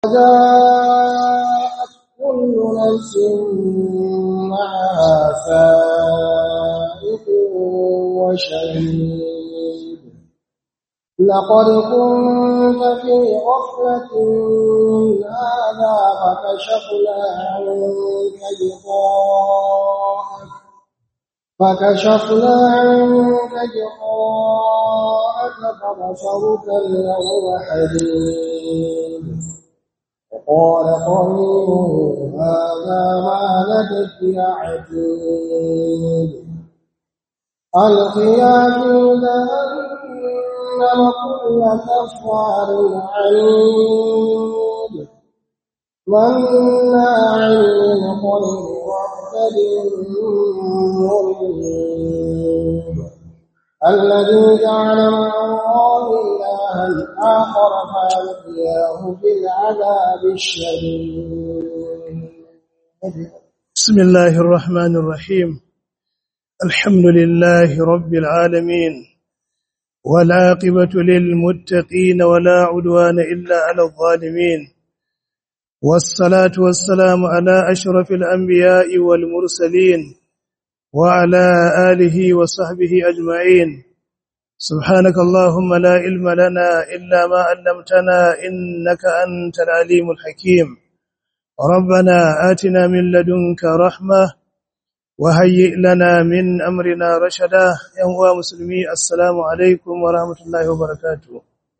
وجاءت كل نفس معها سائق وشهيد لقد كنت في غفلة من هذا فكشفنا عنك غطاءك فكشفنا عنك غطاءك فبصرك اليوم حديد وقال قرينه هذا ما لديك عتيد ألقيا في جهنم كل كفار عنيد مناع للخير معتد مريب الذي جعل مع الله إلها آخر فألقياه في العذاب الشديد بسم الله الرحمن الرحيم الحمد لله رب العالمين والعاقبة للمتقين ولا عدوان إلا على الظالمين والصلاة والسلام على أشرف الأنبياء والمرسلين وعلى آله وصحبه أجمعين سبحانك اللهم لا علم لنا إلا ما علمتنا إنك أنت العليم الحكيم ربنا آتنا من لدنك رحمة وهيئ لنا من أمرنا رشدا يا مسلمي السلام عليكم ورحمة الله وبركاته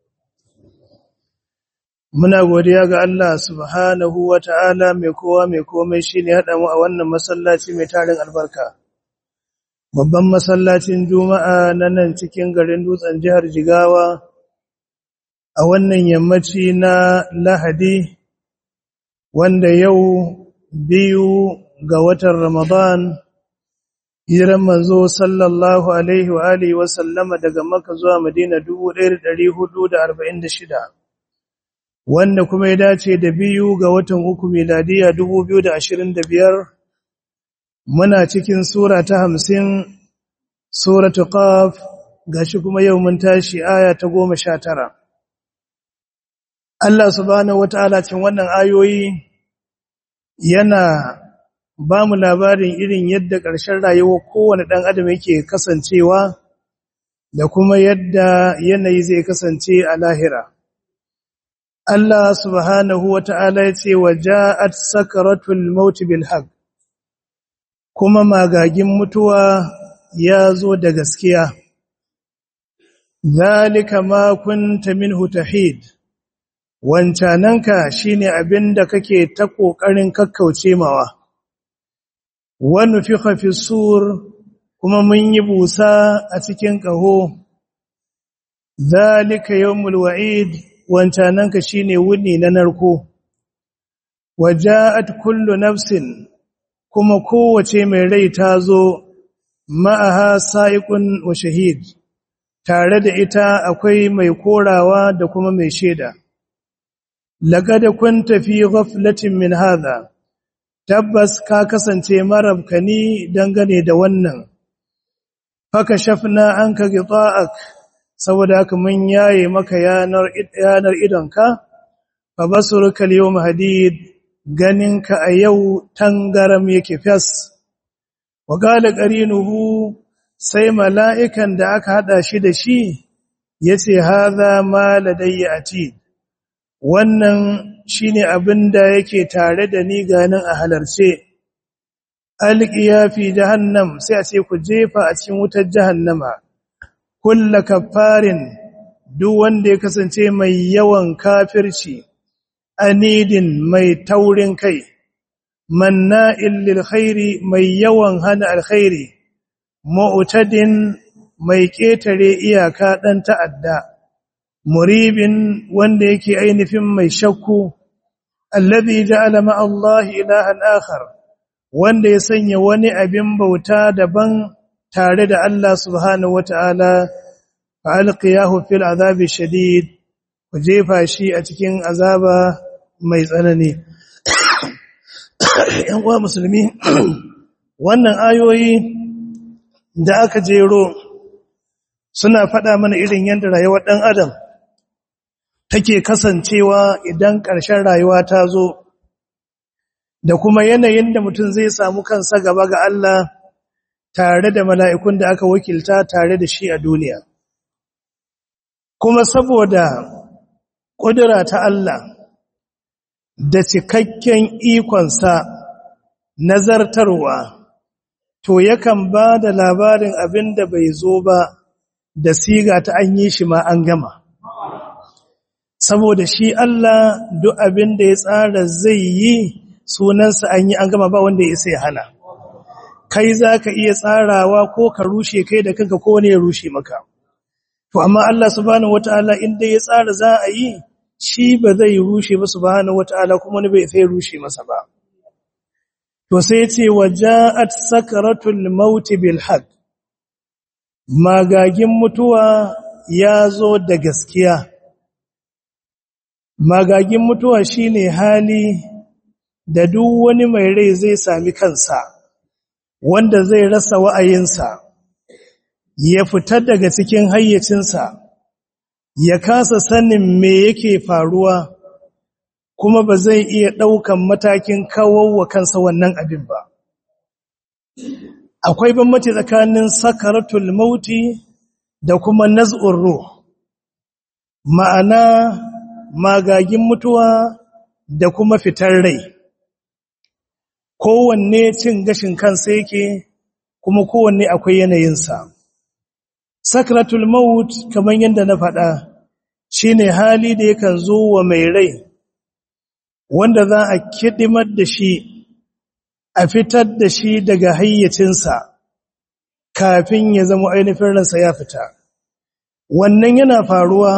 Muna godiya ga Allah subhanahu wa ta'ala mai kowa mai komai shi ne haɗa mu a wannan masallaci mai tarin albarka. Babban masallacin Juma'a na nan cikin garin dutsen jihar Jigawa a wannan yammaci na Lahadi wanda yau biyu ga watan Ramadan hijiran manzo sallallahu alaihi wa alihi wa sallama daga Makka zuwa Madina 1446 wanda kuma ya dace da biyu ga watan uku miladiya 2025 muna cikin sura ta 50 suratul qaf gashi kuma yau mun tashi aya ta 19 Allah subhanahu wataala cin wannan ayoyi yana ba mu labarin irin yadda ƙarshen rayuwar kowane ɗan adam yake kasancewa da kuma yadda yanayi zai kasance a lahira. Allah subhanahu wa ta'ala ya ce wa ja'at sakaratul mauti bil haq kuma magagin mutuwa ya zo da gaskiya. Zalika ma kunta minhu tahid wancananka shine abin da kake ta ƙoƙarin kakkauce mawa. wani fi fi sur kuma mun yi busa a cikin ƙaho zalika yawmul wa'id wancananka shine wuni na narko waja'at kullu nafsin kuma kowace mai rai ta zo ma'aha sa'iqun wa shahid tare da ita akwai mai korawa da kuma mai sheda laqad kunta fi ghaflatin min hadha tabbas ka kasance marabkani dangane da wannan faka shafna anka gita'ak saboda haka mun yaye maka yanar yanar idonka fa basuruka al-yawm hadid ganinka a yau tangaram yake fas wa qala qarinuhu sai mala'ikan da aka hada shi da shi yace hadha ma ladayya atid wannan shine abin da yake tare da ni ganin a halarce alqiya fi jahannam sai a ce ku jefa a cikin wutar jahannama kulla kafarin duk wanda ya kasance mai yawan kafirci anidin mai taurin kai manna'il lil khairi mai yawan hana alkhairi mu'tadin mai ketare iyaka dan ta'adda muribin wanda yake ainihin mai shakku alladhi ja'ala ma Allah ilahan akhar wanda ya sanya wani abin bauta daban tare da Allah subhanahu wata'ala fa alqiyahu fil azabi shadid ku jefa shi a cikin azaba mai tsanani yan uwa musulmi wannan ayoyi da aka jero suna faɗa mana irin yadda rayuwar ɗan adam take kasancewa idan ƙarshen rayuwa ta zo da kuma yanayin da mutum zai samu kansa gaba ga Allah tare da mala'ikun da aka wakilta tare da shi a duniya. Kuma saboda ƙudura ta Allah da cikakken ikonsa nazartarwa, to yakan ba da labarin abin da bai zo ba da siga ta an yi shi ma an gama. Saboda shi Allah duk abin da ya tsara zai yi sunansa an yi an gama ba wanda ya sai hana. kai za ka iya tsarawa ko ka rushe kai da kanka ko ne ya rushe maka. To, amma Allah subhanahu wata'ala inda ya tsara za a yi, shi ba zai rushe ba subhanahu wata'ala kuma wani bai sai rushe masa ba. To, sai ce wa ja'at sakaratul mauti bil haq. Magagin mutuwa ya zo da gaskiya. Magagin mutuwa shine hali da duk wani mai rai zai sami kansa. wanda zai rasa wa'ayinsa, ya fita daga cikin hayyacinsa, ya kasa sanin me yake faruwa, kuma ba zai iya ɗaukan matakin kawowa kansa wannan abin ba. Akwai bambanci tsakanin sakaratul mauti da kuma naz'ur ruh, ma'ana magagin mutuwa da kuma fitar rai. kowanne cin gashin kansa yake kuma kowanne akwai yanayinsa sakratul maut kamar yadda na faɗa shine hali da yakan zo wa mai rai wanda za a kidimar da shi a fitar da shi daga hayyacinsa kafin ya zama ainihin ransa ya fita wannan yana faruwa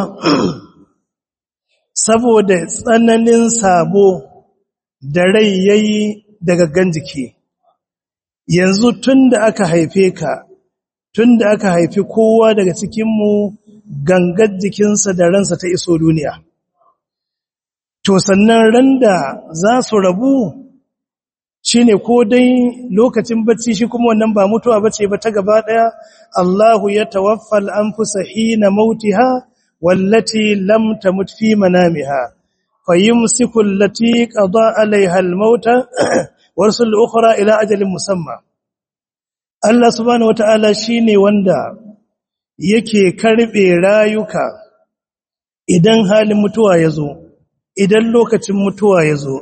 saboda tsananin sabo da rai yayi da gaggan jiki yanzu tun da aka haife ka tun da aka haifi kowa daga cikinmu gangar jikinsa da ransa ta iso duniya to sannan ran da za su rabu shine ko dai lokacin bacci shi kuma wannan ba mutuwa bace ba ta gaba daya Allahu ya tawaffal anfusa hina mautiha wallati lam tamut fi manamiha fayumsiku allati qada alaiha almauta warsul ukhra ila ajalin musamma Allah subhanahu wataala shine wanda yake karbe rayuka idan halin mutuwa yazo idan lokacin mutuwa yazo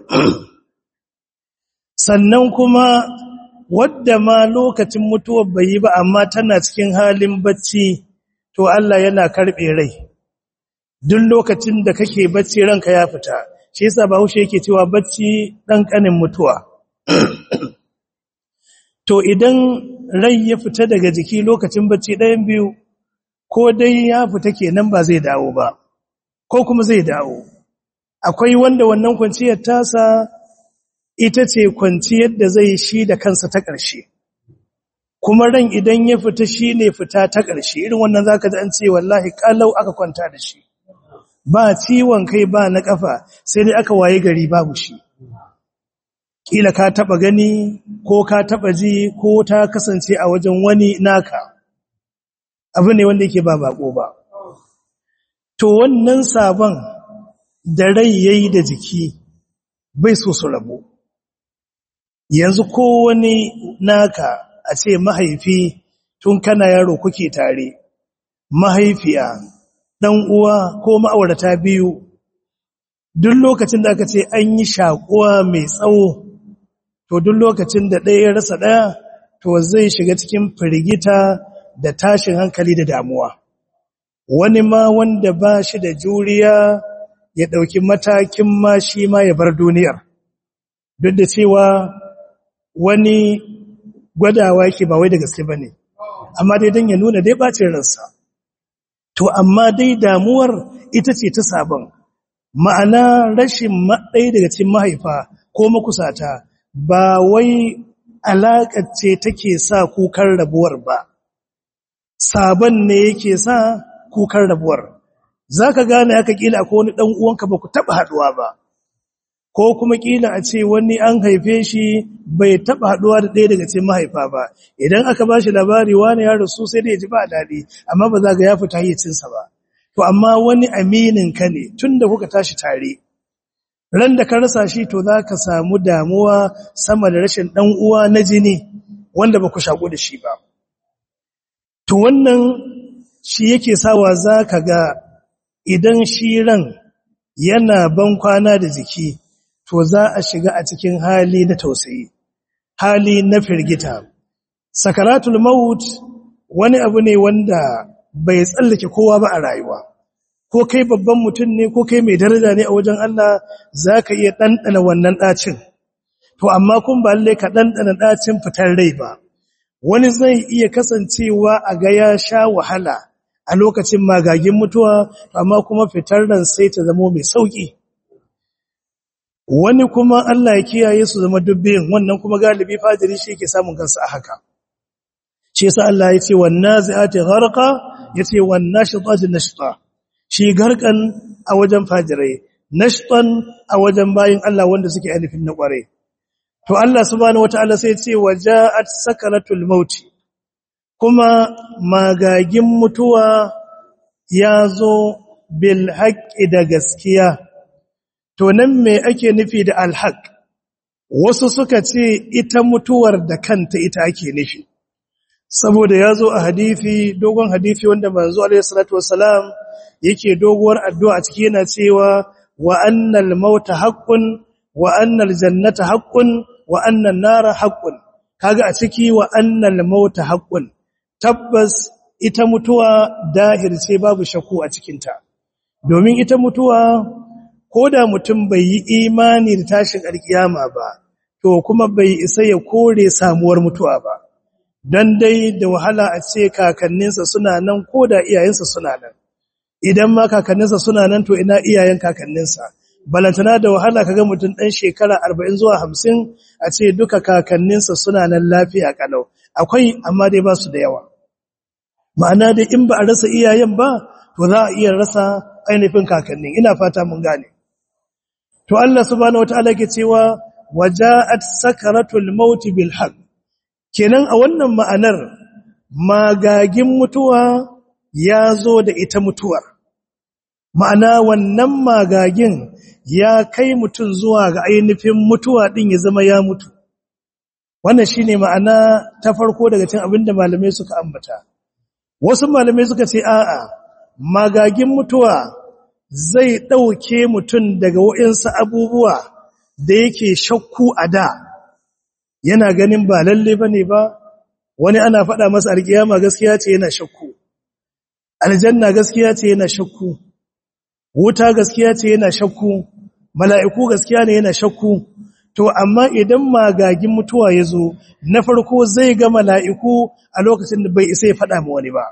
sannan kuma wadda ma lokacin mutuwa bai yi ba amma tana cikin halin bacci to Allah yana karbe rai duk lokacin da kake bacci ranka ya fita shi yasa Bahaushe yake cewa bacci dan kanin mutuwa to idan rai ya fita daga jiki lokacin bacci ɗayan biyu ko dai ya fita kenan ba zai dawo ba ko kuma zai dawo akwai wanda wannan kwanciyar tasa ita ce kwanciyar da zai shi da kansa ta ƙarshe kuma ran idan ya fita shi ne fita ta ƙarshe irin wannan zaka ji an ce wallahi kalau aka kwanta da shi ba ciwon kai ba na kafa sai dai aka waye gari babu shi kila ka taba gani ko ka taba ji ko ta kasance a wajen wani naka abu ne wanda yake ba bako ba to wannan sabon da rai yayi da jiki bai so su rabu yanzu ko wani naka a ce mahaifi tun kana yaro kuke tare mahaifiya dan uwa ko ma'aurata biyu duk lokacin da aka ce an yi shakuwa mai tsawo to duk lokacin da ɗaya ya rasa ɗaya to zai shiga cikin firgita da tashin hankali da damuwa wani ma wanda ba shi da juriya ya ɗauki matakin ma shi ma ya bar duniyar duk da cewa wani gwadawa yake ba wai da gaske ba ne amma dai don ya nuna dai ɓacin ransa to amma dai damuwar ita ce ta sabon ma'ana rashin ɗaya daga cikin mahaifa ko makusata ba wai alaƙar ce take sa kukan rabuwar ba sabon ne yake sa kukan rabuwar zaka gane aka kila akwai wani dan uwanka ba ku taba haduwa ba ko kuma kila a ce wani an haife shi bai taba haduwa da ɗaya daga cikin mahaifa ba idan aka bashi labari wani ya rasu sai da ya ji ba dadi amma ba za ga ya fita hayyacinsa ba to amma wani aminin ka ne tunda kuka tashi tare ran da ka rasa shi to za ka samu damuwa sama da rashin ɗan uwa na jini wanda ba ku shaƙo da shi ba to wannan shi yake sawa za ka ga idan shi ran yana ban kwana da jiki to za a shiga a cikin hali na tausayi hali na firgita sakaratul maut wani abu ne wanda bai tsallake kowa ba a rayuwa ko kai babban mutum ne ko kai mai daraja ne a wajen Allah za ka iya ɗanɗana wannan ɗacin to amma kun ba lallai ka ɗanɗana ɗacin fitar rai ba wani zai iya kasancewa a ga ya sha wahala a lokacin magagin mutuwa amma kuma fitar ran sai ta zama mai sauki wani kuma Allah ya kiyaye su zama dubbin wannan kuma galibi fajiri shi yake samun kansa a haka shi yasa Allah ya ce wan nazi'ati gharqa yace wan nashitati nashta shi garkan a wajen fajirai nashtan a wajen bayin Allah wanda suke alifin na kware to Allah subhanahu wataala sai ya ce waja'at sakaratul maut kuma magagin mutuwa ya zo bil haqqi da gaskiya to nan me ake nufi da alhaq wasu suka ce ita mutuwar da kanta ita ake nufi saboda ya zo a hadisi dogon hadisi wanda manzo alaihi salatu wassalam yake doguwar addu'a a ciki yana cewa wa annal mauta haqqun wa annal jannata haqqun wa annan nara haqqun kaga a ciki wa annal mauta haqqun tabbas ita mutuwa dahir ce babu shakku a cikinta domin ita mutuwa ko da mutum bai yi imani da tashin alkiyama ba to kuma bai isa ya kore samuwar mutuwa ba dan dai da wahala a ce kakanninsa suna nan ko da iyayensa suna nan idan ma kakanninsa suna nan to ina iyayen kakanninsa balantana da wahala kaga mutum dan shekara 40 zuwa 50 a ce duka kakanninsa suna nan lafiya kalau akwai amma dai ba su da yawa ma'ana dai in ba a rasa iyayen ba to za a iya rasa ainihin kakannin ina fata mun gane to Allah subhanahu wataala ke cewa waja'at sakaratul maut bil haqq kenan a wannan ma'anar magagin mutuwa ya zo da ita mutuwar ma'ana wannan magagin ya kai mutum zuwa ga ainihin mutuwa din ya zama ya mutu wannan shine ma'ana ta farko daga cikin abinda malamai suka ambata wasu malamai suka ce a'a magagin mutuwa zai ɗauke mutum daga waɗansu abubuwa da yake shakku a da yana ganin ba lalle ba ne ba wani ana faɗa masa alƙiyama gaskiya ce yana shakku aljanna gaskiya ce yana shakku wuta gaskiya ce yana shakku mala'iku gaskiya ne yana shakku to amma idan magagin mutuwa ya zo na farko zai ga mala'iku a lokacin da bai isa ya faɗa ma wani ba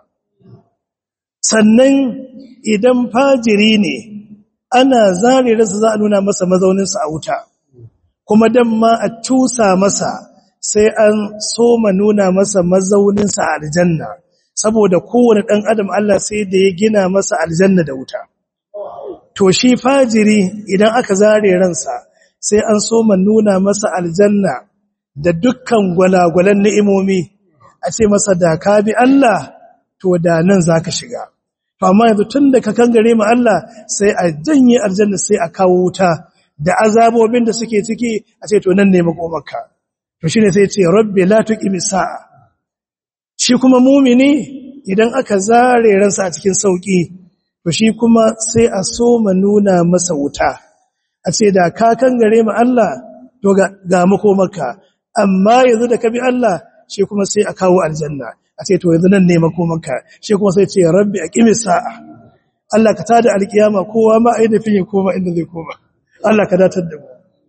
sannan idan fajiri ne ana zare rasa za a nuna masa mazauninsa a wuta kuma dan ma a tusa masa sai an soma nuna masa mazauninsa a aljanna saboda kowane ɗan adam Allah sai da ya gina masa aljanna da wuta to shi fajiri idan aka zare ransa sai an soma nuna masa aljanna da dukkan gwalagwalan ni'imomi a ce masa da ka bi Allah to da nan zaka shiga to amma yanzu tunda ka kangare mu Allah sai a janye aljanna sai a kawo wuta da azabobin da suke ciki a ce to nan ne makomarka to shine sai ce rabbi la tuqimi sa'a shi kuma mumini idan aka zare ransa a cikin sauki to shi kuma sai a soma nuna masa wuta a ce da ka kangare mu Allah to ga, ga makomarka amma yanzu da ka bi Allah shi kuma sai a kawo aljanna a ce to yanzu nan ne makomanka shi kuma sai ce rabbi aqimi sa'a Allah ka tada alkiyama kowa ma ai da fiye koma inda zai koma Allah ka datar da mu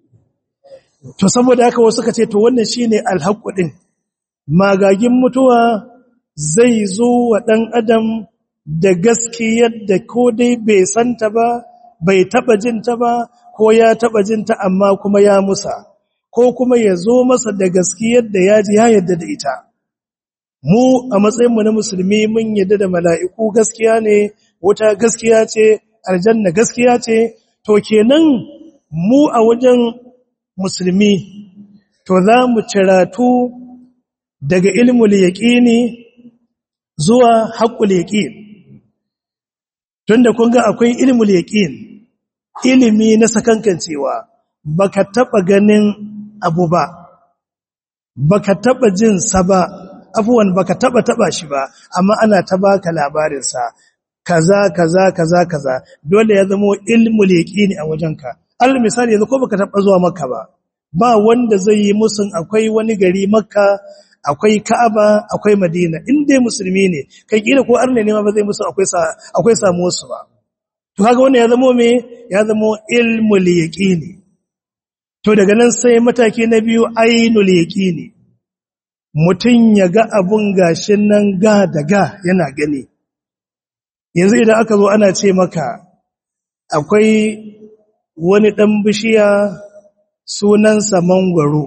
to saboda haka wasu ka ce to wannan shine alhaqqu din magagin mutuwa zai zo wa dan adam da gaskiyar da ko dai bai santa ba bai taba jinta ba ko ya taba jinta amma kuma ya musa ko kuma ya zo masa da gaskiyar da ya ji ya yadda da ita mu a matsayinmu na musulmi mun yadda da mala'iku gaskiya ne wuta gaskiya ce aljanna gaskiya ce to kenan mu a wajen musulmi to za mu ciratu daga ilmul yaqini zuwa haqqul yaqin tunda kun ga akwai ilmul yaqin ilimi na sakankancewa baka taba ganin abu ba baka taba jin sa ba afuwan baka taba taba shi ba amma ana ta baka labarin sa kaza kaza kaza kaza dole ya zama ilmul yaqini a wajenka al misali yanzu ko baka taba zuwa makka ba ba wanda zai yi musun akwai wani gari makka akwai ka'aba akwai madina in dai musulmi ne kai kila ko arne ne ma ba zai musu akwai sa akwai samu su ba to kaga wannan ya zama me ya zama ilmul yaqini to daga nan sai mataki na biyu ainul yaqini mutun ya ga abun gashin nan ga daga yana gani yanzu idan aka zo ana ce maka akwai wani dan bishiya sunansa mangwaro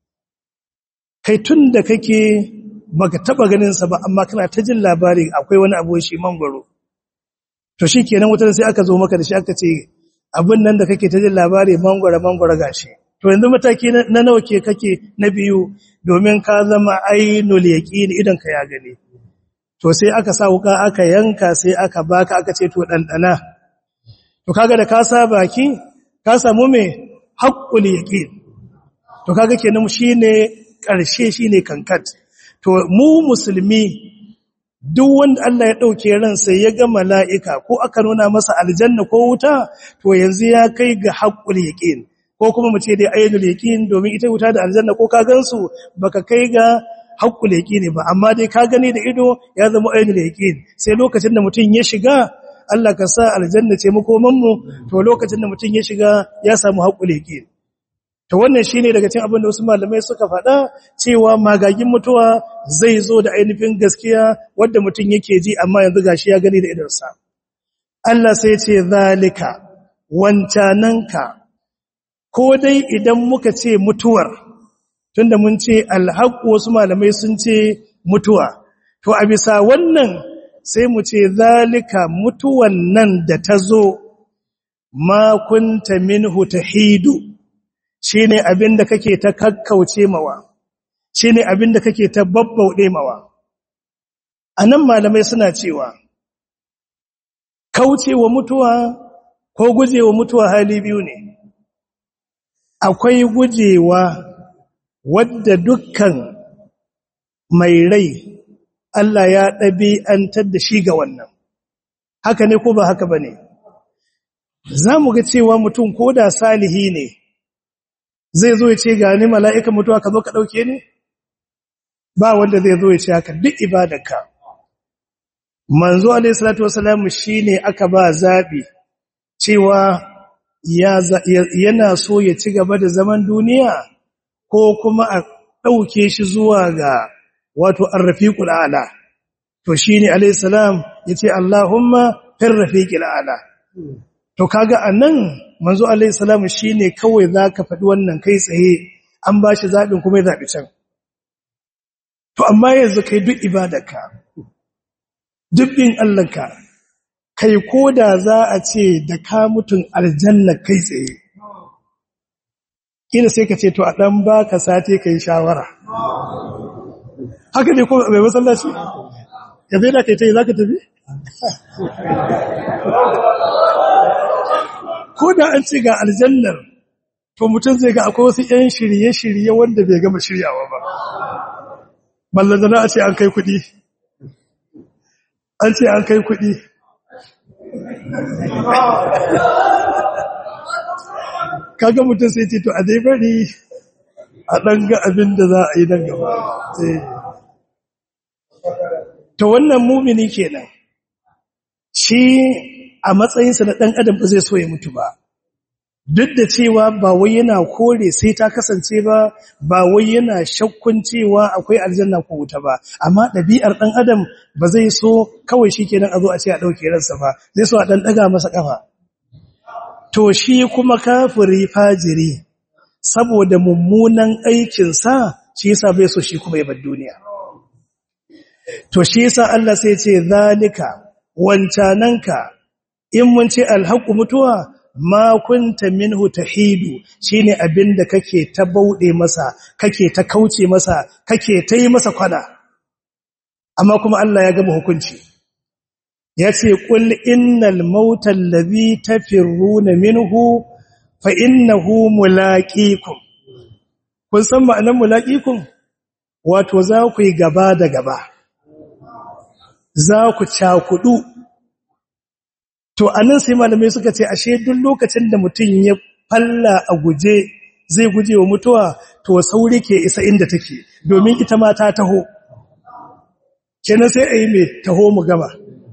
kai tun da kake baka taba ganin sa ba amma kana ta jin labari akwai wani abu shi mangwaro to shikenan wutar sai aka zo maka da shi aka ce abin nan da kake ta jin labari mangwaro mangwaro gashi to yanzu mataki na nawa ke kake na biyu domin ka zama ainul yaqini idan ka ya gani to sai aka sa wuka aka yanka sai aka baka aka ce to dandana to kaga da ka sa baki ka samu me haqqul yaqin to kaga kenan shine karshe shine kankat to mu musulmi duk wanda Allah ya dauke ransa ya ga mala'ika ko aka nuna masa aljanna ko wuta to yanzu ya kai ga haqqul yaqin ko kuma mu ce dai ayyul yaqin domin ita wuta da aljanna ko ka gansu baka kai ga haqqul yaqini ba amma dai ka gani da ido ya zama ayyul yaqin sai lokacin da mutun ya shiga Allah ka sa aljanna ce makoman mu to lokacin da mutun ya shiga ya samu haqqul yaqin to wannan shine daga cikin abin da wasu malamai suka faɗa cewa magagin mutuwa zai zo da ainihin gaskiya wanda mutum yake ji amma yanzu gashi ya gani da idansa Allah sai ce zalika wancananka ko dai idan muka ce mutuwar tunda mun ce alhaq wasu malamai sun ce mutuwa to a bisa wannan sai mu ce zalika mutuwan nan da ta zo ma kunta minhu tahidu shi ne abin da kake ta kakkauce mawa shi ne abin da kake ta babbauɗe mawa a nan malamai suna cewa kaucewa mutuwa ko gujewa mutuwa hali biyu ne akwai gujewa wadda dukkan mai rai Allah ya ɗabi'antar da shi ga wannan haka ne ko ba haka ba ne za mu ga cewa mutum ko da salihi ne zai zo ya ce ga ni mala'ika mutuwa ka zo ka ɗauke ni? Ba wanda zai zo ya ce haka duk ibadarka. Manzo Alayhi Salatu Wasalamu shi ne aka ba zaɓi cewa yana so ya ci gaba da zaman duniya ko kuma a ɗauke shi zuwa ga wato arrafiƙul ala. To shi ne Alayhi Salam ya ce Allahumma fin rafiƙul ala. To kaga a nan manzo alaihi salamu shine kawai zaka faɗi wannan kai tsaye an bashi zabin kuma ya zabi can to amma yanzu kai duk ibadarka duk bin Allahnka kai koda za a ce da ka mutun aljanna kai tsaye ina sai ka ce to a dan baka sati kai shawara haka ne ko bai masallaci ya zai da kai tai zaka tafi ko da an ce ga aljannar to mutum zai ga akwai wasu 'yan shirye-shirye wanda bai gama shiryawa ba ballantana a ce an kai kuɗi an ce an kai kuɗi kaga mutum sai ce to a dai bari a ɗan ga abin da za a yi nan gaba to wannan mumini kenan shi a matsayinsa na ɗan adam ba zai so ya mutu ba duk da cewa ba wai yana kore sai ta kasance ba ba wai yana shakkun cewa akwai aljanna ko wuta ba amma ɗabi'ar ɗan adam ba zai so kawai shi kenan a zo a ce a ɗauke ransa ba zai so a ɗan ɗaga masa ƙafa to shi kuma kafiri fajiri saboda mummunan aikinsa shi yasa bai so shi kuma ya bar duniya to shi yasa Allah sai ya ce zalika wancananka in mun ce alhaqu mutuwa ma kunta minhu tahidu shine abinda kake ta baude masa kake ta kauce masa kake ta yi masa kwana amma kuma Allah ya gama hukunci yace qul innal mauta allazi tafirruna minhu fa innahu mulaqikum kun san ma'anar mulaqikum wato za ku yi gaba da gaba za ku cakudu to anan sai malamai suka ce ashe duk lokacin da mutum ya falla a guje zai guje wa mutuwa to sauri ke isa inda take domin ita ma ta taho kenan sai a yi mai taho mu gama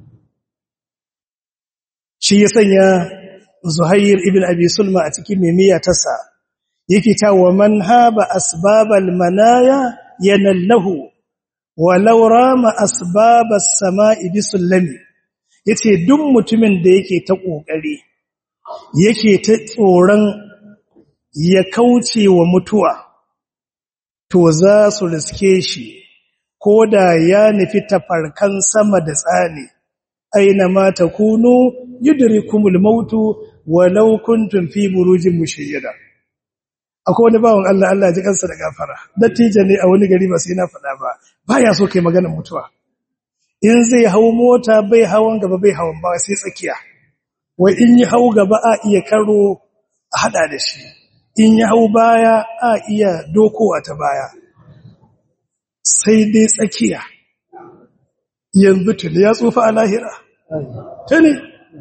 shi ya sanya zuhair ibn abi sulma a cikin mimiya tasa yake cewa man haba asbabal manaya yanallahu walau rama asbabas sama'i bisullami yace duk mutumin da yake ta kokari yake ta tsoron ya kauce wa mutuwa to za su riske shi ko da ya nufi tafarkan sama da tsani aina ma takunu yudrikumul mautu walau kuntum fi burujin mushayyada akwai wani bawon Allah Allah ji kansa da gafara dattijo ne a wani gari ba sai na faɗa ba baya so kai maganar mutuwa in zai hau mota bai hawan gaba bai hawan ba sai tsakiya wai in yi hau gaba a iya karo a hada da shi in yi hau baya a iya dokowa ta baya sai dai tsakiya yanzu tuni ya tsufa a lahira tuni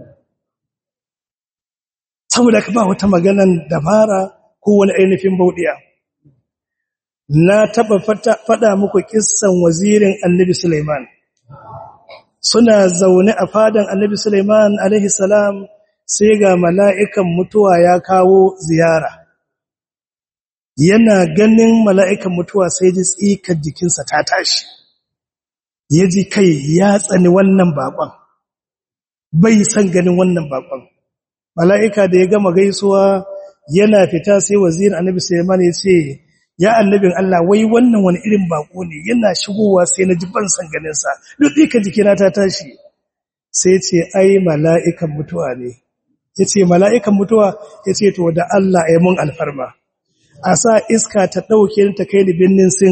saboda ka ba wata maganan dabara ko wani ainihin bauɗiya na taba faɗa muku kissan wazirin annabi Sulaiman suna zaune a fadan annabi Sulaiman alaihi salam sai ga mala'ikan mutuwa ya kawo ziyara yana ganin mala'ikan mutuwa sai ji tsikar jikinsa ta tashi ya ji kai ya tsani wannan bakon bai san ganin wannan bakon mala'ika da ya gama gaisuwa yana fita sai wazirin annabi Sulaiman ya ce ya annabin Allah wai wannan wani irin bako ne yana shigowa sai na ji ban san ganin sa duk dika jikina ta tashi sai ce ai mala'ikan mutuwa ne yace mala'ikan mutuwa yace to da Allah ya mun alfarma a sa iska ta dauke ta kai ni binnin sin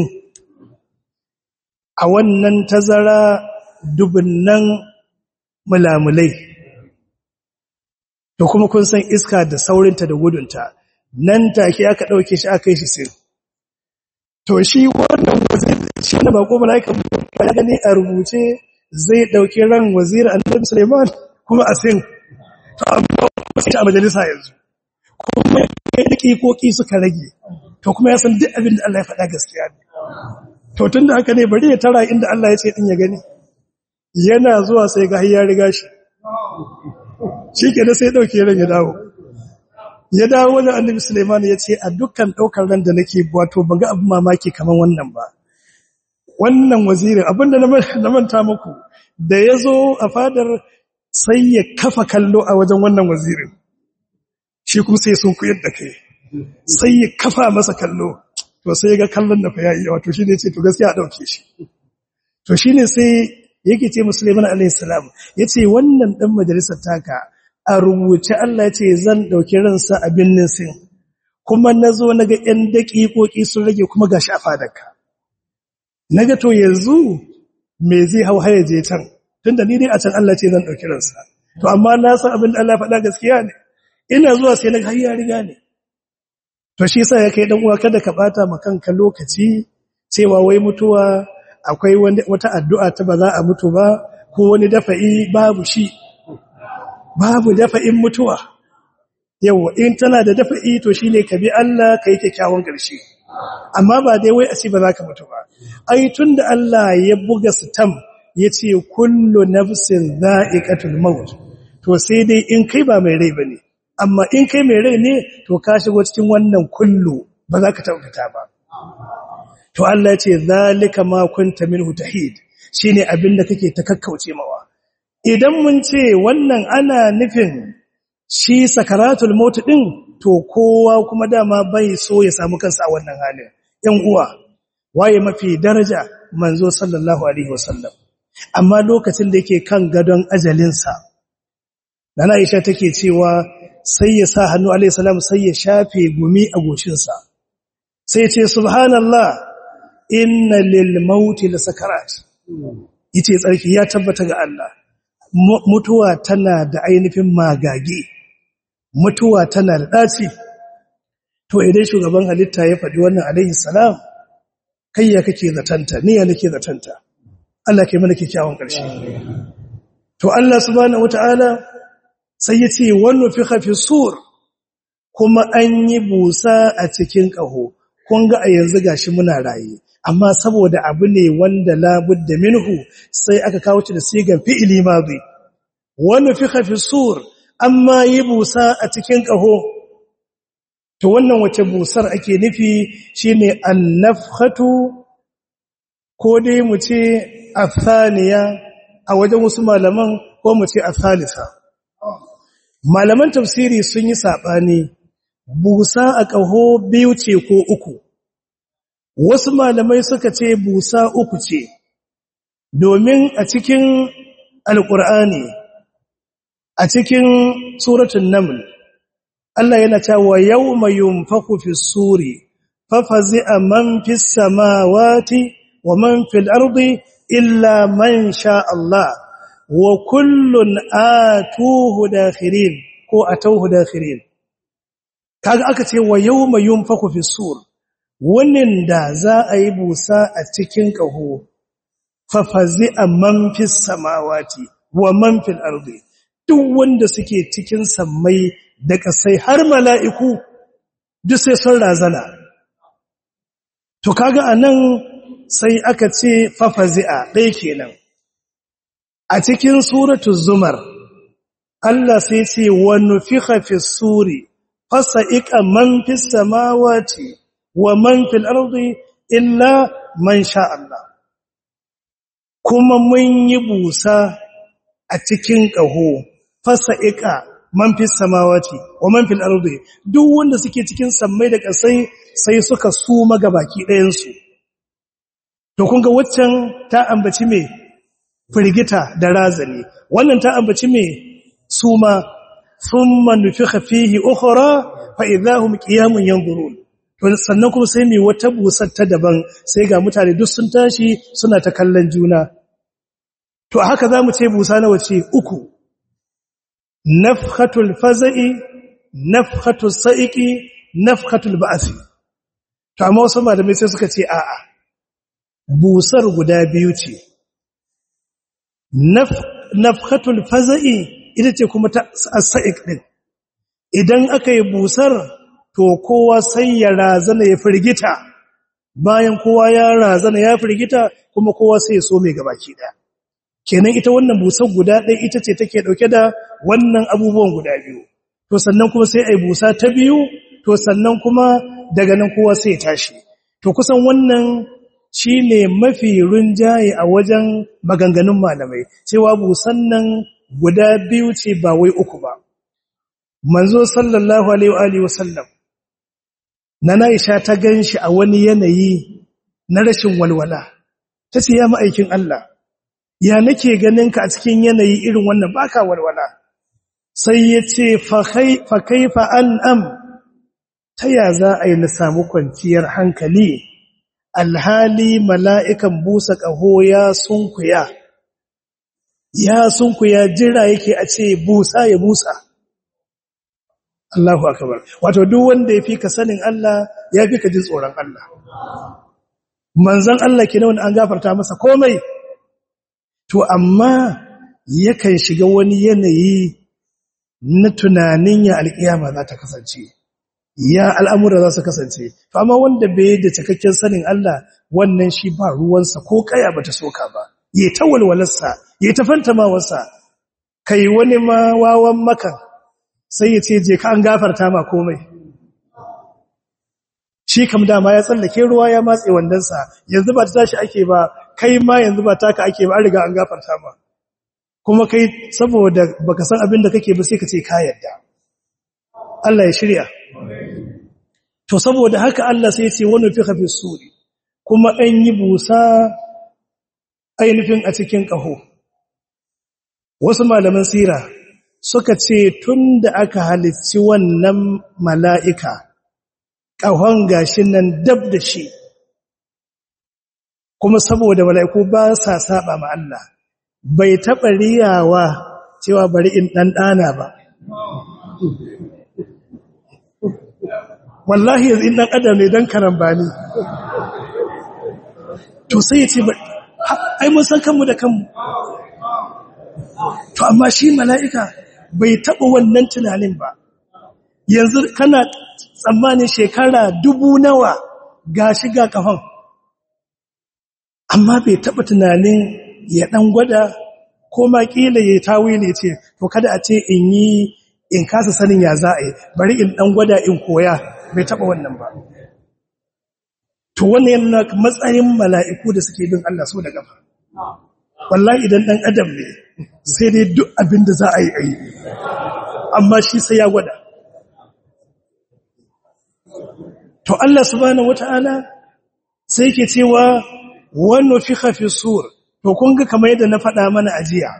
a wannan tazara dubunnan mulamulai to kuma kun san iska da saurinta da gudunta nan take aka dauke shi aka yi shi sin to shi wannan wazir shi ne bako malaika ya gani a rubuce zai dauki ran wazir annabi Sulaiman kuma a sin to amma sai a majalisa yanzu kuma dakikoki suka rage to kuma ya san duk abin da Allah ya faɗa gaskiya ne to tunda haka ne bari ya tara inda Allah ya ce din ya gani yana zuwa sai ga ya riga shi shikenan sai dauke ran ya dawo ya dawo wajen annabi Sulaiman ya ce a dukkan daukar ran da nake wato ban ga abin mamaki kaman wannan ba wannan wazirin abinda na manta muku da ya zo a fadar sai ya kafa kallo a wajen wannan wazirin shi kuma sai sun kuyar da kai sai ya kafa masa kallo to sai ga kallon da fa yayi wato shine ce to gaskiya a dauke shi to shine sai yake ce musulman alayhi salam yace wannan dan majalisar taka a rubuce Allah yace zan dauki ransa a binnin sin kuma nazo naga ɗan daƙiƙoƙi sun rage kuma gashi a fadarka naga to yanzu me zai hau haye je can tunda ni dai a can Allah ce zan dauki ransa to amma na san abin da Allah ya faɗa gaskiya ne ina zuwa sai naga har ya riga ne to shi yasa ya kai dan uwa kada ka bata ma kanka lokaci cewa wai mutuwa akwai wata addu'a ta ba za a mutu ba ko wani dafa'i babu shi babu dafa'in mutuwa yawa in tana da dafa'i to shine ka bi Allah ka yi kyakkyawan ƙarshe amma ba dai wai a ce ba za ka mutu ba ai tunda Allah ya buga sitam yace kullu nafsin dha'iqatul maut to sai dai in kai ba mai rai bane amma in kai mai rai ne to ka shigo cikin wannan kullu ba za ka tabbata ba to Allah ya ce zalika ma kunta minhu tahid shine abinda kake ta kakkauce mawa idan mun ce wannan ana nufin shi sakaratul maut din to kowa kuma dama bai so ya samu kansa a wannan halin ɗan uwa waye mafi daraja manzo sallallahu alaihi wasallam amma lokacin da yake kan gadon ajalinsa nana Aisha take cewa sai ya sa hannu alaihi salam sai ya shafe gumi a goshinsa sai ya ce subhanallah inna lil mauti la sakarat yace tsarki ya tabbata ga Allah mutuwa tana da ainihin magage mutuwa tana da ɗaci to idan shugaban halitta ya faɗi wannan alaihi salam kai ya kake zatanta ni ya nake zatanta Allah kai mana kyakkyawan ƙarshe to Allah subhanahu wataala sai ya ce wannan fi khafi sur kuma an yi busa a cikin ƙaho kun ga a yanzu gashi muna raye amma saboda abu ne wanda labudda minhu sai aka kawo shi da sigan fi'ili madi wannan fi khafi sur amma yi busa a cikin ƙaho to wannan wace busar ake nufi shine annafkhatu ko dai mu ce athaniya a wajen wasu malaman ko mu ce athalisa malaman tafsiri sun yi sabani busa a ƙaho biyu ce ko uku wasu malamai suka ce busa uku ce domin a cikin alƙur'ani a cikin suratul naml Allah yana cewa yawma yunfaku fi suri fafazi'a man fis samawati wa man fil ardi illa man sha Allah wa kullun atuhu dakhirin ko atawhu dakhirin kaga aka ce wa yawma yunfaku fi sur wannan da za a yi busa a cikin kaho fafazi'a man fis samawati wa man fil ardi duk wanda suke cikin sammai da kasai har mala'iku duk sai sun razana to kaga anan sai aka ce fafazi'a ɗaya kenan a cikin suratu zumar Allah sai ce wa nufikha fi suri fasa'iqa man fis samawati wa man fil ardi illa man sha Allah kuma mun yi busa a cikin ƙaho fasa'iqa man fis samawati wa man fil ardi duk wanda suke cikin sammai da ƙasai sai suka suma gabaki ɗayan su to kun ga waccan ta ambaci me firgita da razani wannan ta ambaci me suma thumma nufikha fihi ukhra fa idahum qiyamun yanzurun to sannan kuma sai me wata busar ta daban sai ga mutane duk sun tashi suna ta kallon juna to haka zamu ce busa na wace uku nafhatul faza'i nafhatus sa'iqi nafhatul ba'si to amma wasu malamai sai suka ce a'a busar guda biyu ce nafhatul faza'i ita ce kuma ta sa'iq din idan aka yi busar to kowa sai ya razana ya firgita bayan kowa ya razana ya firgita kuma kowa sai ya so mai gabaki daya kenan ita wannan busar guda ɗaya ita ce take ɗauke da wannan abubuwan guda biyu to sannan kuma sai ai busa ta biyu to sannan kuma daga nan kowa sai ya tashi to kusan wannan shine mafi rinjaye a wajen maganganun malamai cewa busan nan guda biyu ce ba wai uku ba manzo sallallahu alaihi wa alihi wasallam nana Aisha ta ganshi a wani yanayi na rashin walwala tace ya ma'aikin Allah ya nake ganin ka a cikin yanayi irin wannan baka walwala sai yace fa kaifa an'am ta ya za a yi na samu kwanciyar hankali alhali mala'ikan busa ƙaho ya sunkuya ya sunkuya jira yake a ce busa ya busa Allahu akbar wato duk wanda ya fi ka sanin Allah ya fi ka jin tsoron Allah manzon Allah ke wanda an gafarta masa komai to amma yakan shiga wani yanayi na tunanin ya alƙiyama za ta kasance ya al'amura za su kasance to amma wanda bai da cikakken sanin Allah wannan shi ba ruwansa ko kaya bata soka ba ya ta walwalarsa ya ta fantamawarsa kai wani ma wawan makan sai ya ce je ka an gafarta ma komai shi kam dama ya tsallake ruwa ya matse wandansa yanzu ba ta tashi ake ba kai ma yanzu ba taka ake ba an riga an gafarta ma kuma kai saboda baka san abin da kake ba sai ka ce ka yarda Allah ya shirya to saboda haka Allah sai ya ce wani fi hafi suri kuma an yi busa ainihin a cikin ƙaho wasu malaman sira suka ce tun da aka halicci wannan mala'ika ƙahon gashin nan dab da shi kuma saboda mala'iku ba sa saba ma Allah bai taɓa riyawa cewa bari in ɗanɗana ba wallahi yanzu in ɗan adam ne don karambani to sai ya ce ai mun san kanmu da kanmu to amma shi mala'ika bai taɓa wannan tunanin ba yanzu kana tsammanin shekara dubu nawa ga shiga kafan amma bai taɓa tunanin ya ɗan gwada ko ma ƙila ya tawi ne ce to kada a ce in yi in kasa sanin ya za a yi bari in ɗan gwada in koya bai taɓa wannan ba to wannan yana matsayin mala'iku da suke bin Allah so da gaba wallahi idan ɗan adam ne sai dai duk abin da za a yi a yi amma shi sai ya gwada to Allah subhanahu wata'ala sai ke cewa wani fi hafi sur to kun ga kamar yadda na faɗa mana ajiya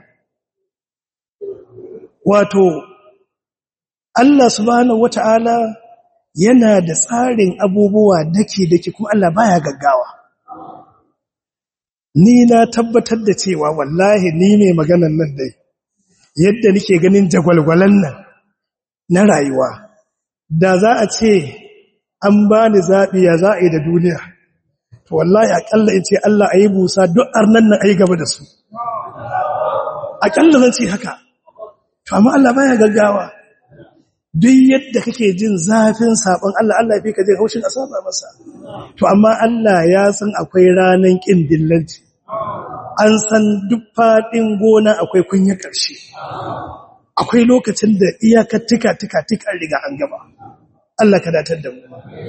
wato Allah subhanahu wata'ala yana da tsarin abubuwa dake-dake kuma Allah baya gaggawa ni na tabbatar da cewa wallahi ni mai maganan nan dai yadda nake ganin jagwalgwalan nan na rayuwa da za a ce an ba ni zaɓi ya za a yi da duniya to wallahi aƙalla in ce Allah a yi busa duk arnan nan a yi gaba da su aƙalla zan ce haka to amma Allah baya gaggawa duk yadda kake jin zafin sabon Allah Allah ya fi ka jin haushin asaba masa to amma Allah ya san akwai ranan kin dillanci an san duk fadin gona akwai kunya karshe akwai lokacin da iyakar tika tika tika riga an gaba Allah ka datar da mu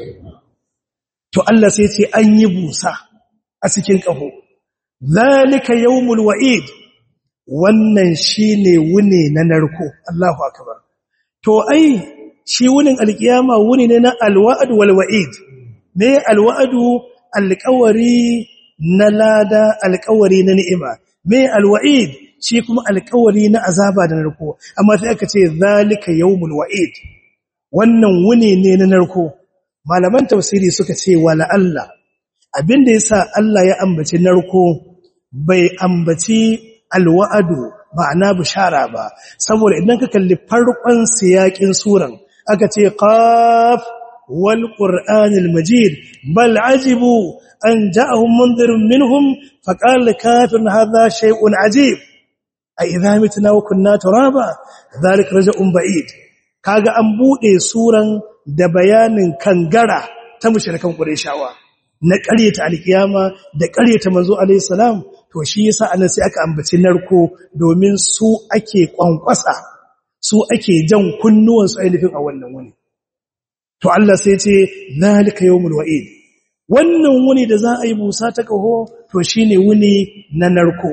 to Allah sai ce an yi busa a cikin kaho zalika yawmul wa'id wannan shine wune na narko Allahu akbar to ai shi wunin alkiyama wuni ne na alwa'd wal wa'id me alwa'du alqawari na lada alqawari na ni'ima me alwa'id shi kuma alqawari na azaba da narko amma sai aka ce zalika yawmul wa'id wannan wuni ne na narko malaman tafsiri suka ce wala Allah abinda yasa Allah ya ambaci narko bai ambaci alwa'adu ma'ana bishara ba saboda idan ka kalli farkon siyakin suran aka ce qaf wal qur'anil majid bal ajibu an ja'ahum munzirun minhum faqala kafirun hadha shay'un ajib a idha mitna wa kunna turaba dhalika raj'un ba'id kaga an bude suran da bayanin kangara ta mushrikan qurayshawa na ƙaryata alkiyama da ƙaryata manzo alayhi salam to shi yasa anan sai aka ambaci narko domin su ake kwankwasa su ake jan kunnuwan su ainihin a wannan wuni to Allah sai ce zalika yawmul wa'id wannan wuni da za a yi busa ta kaho to shine wuni na narko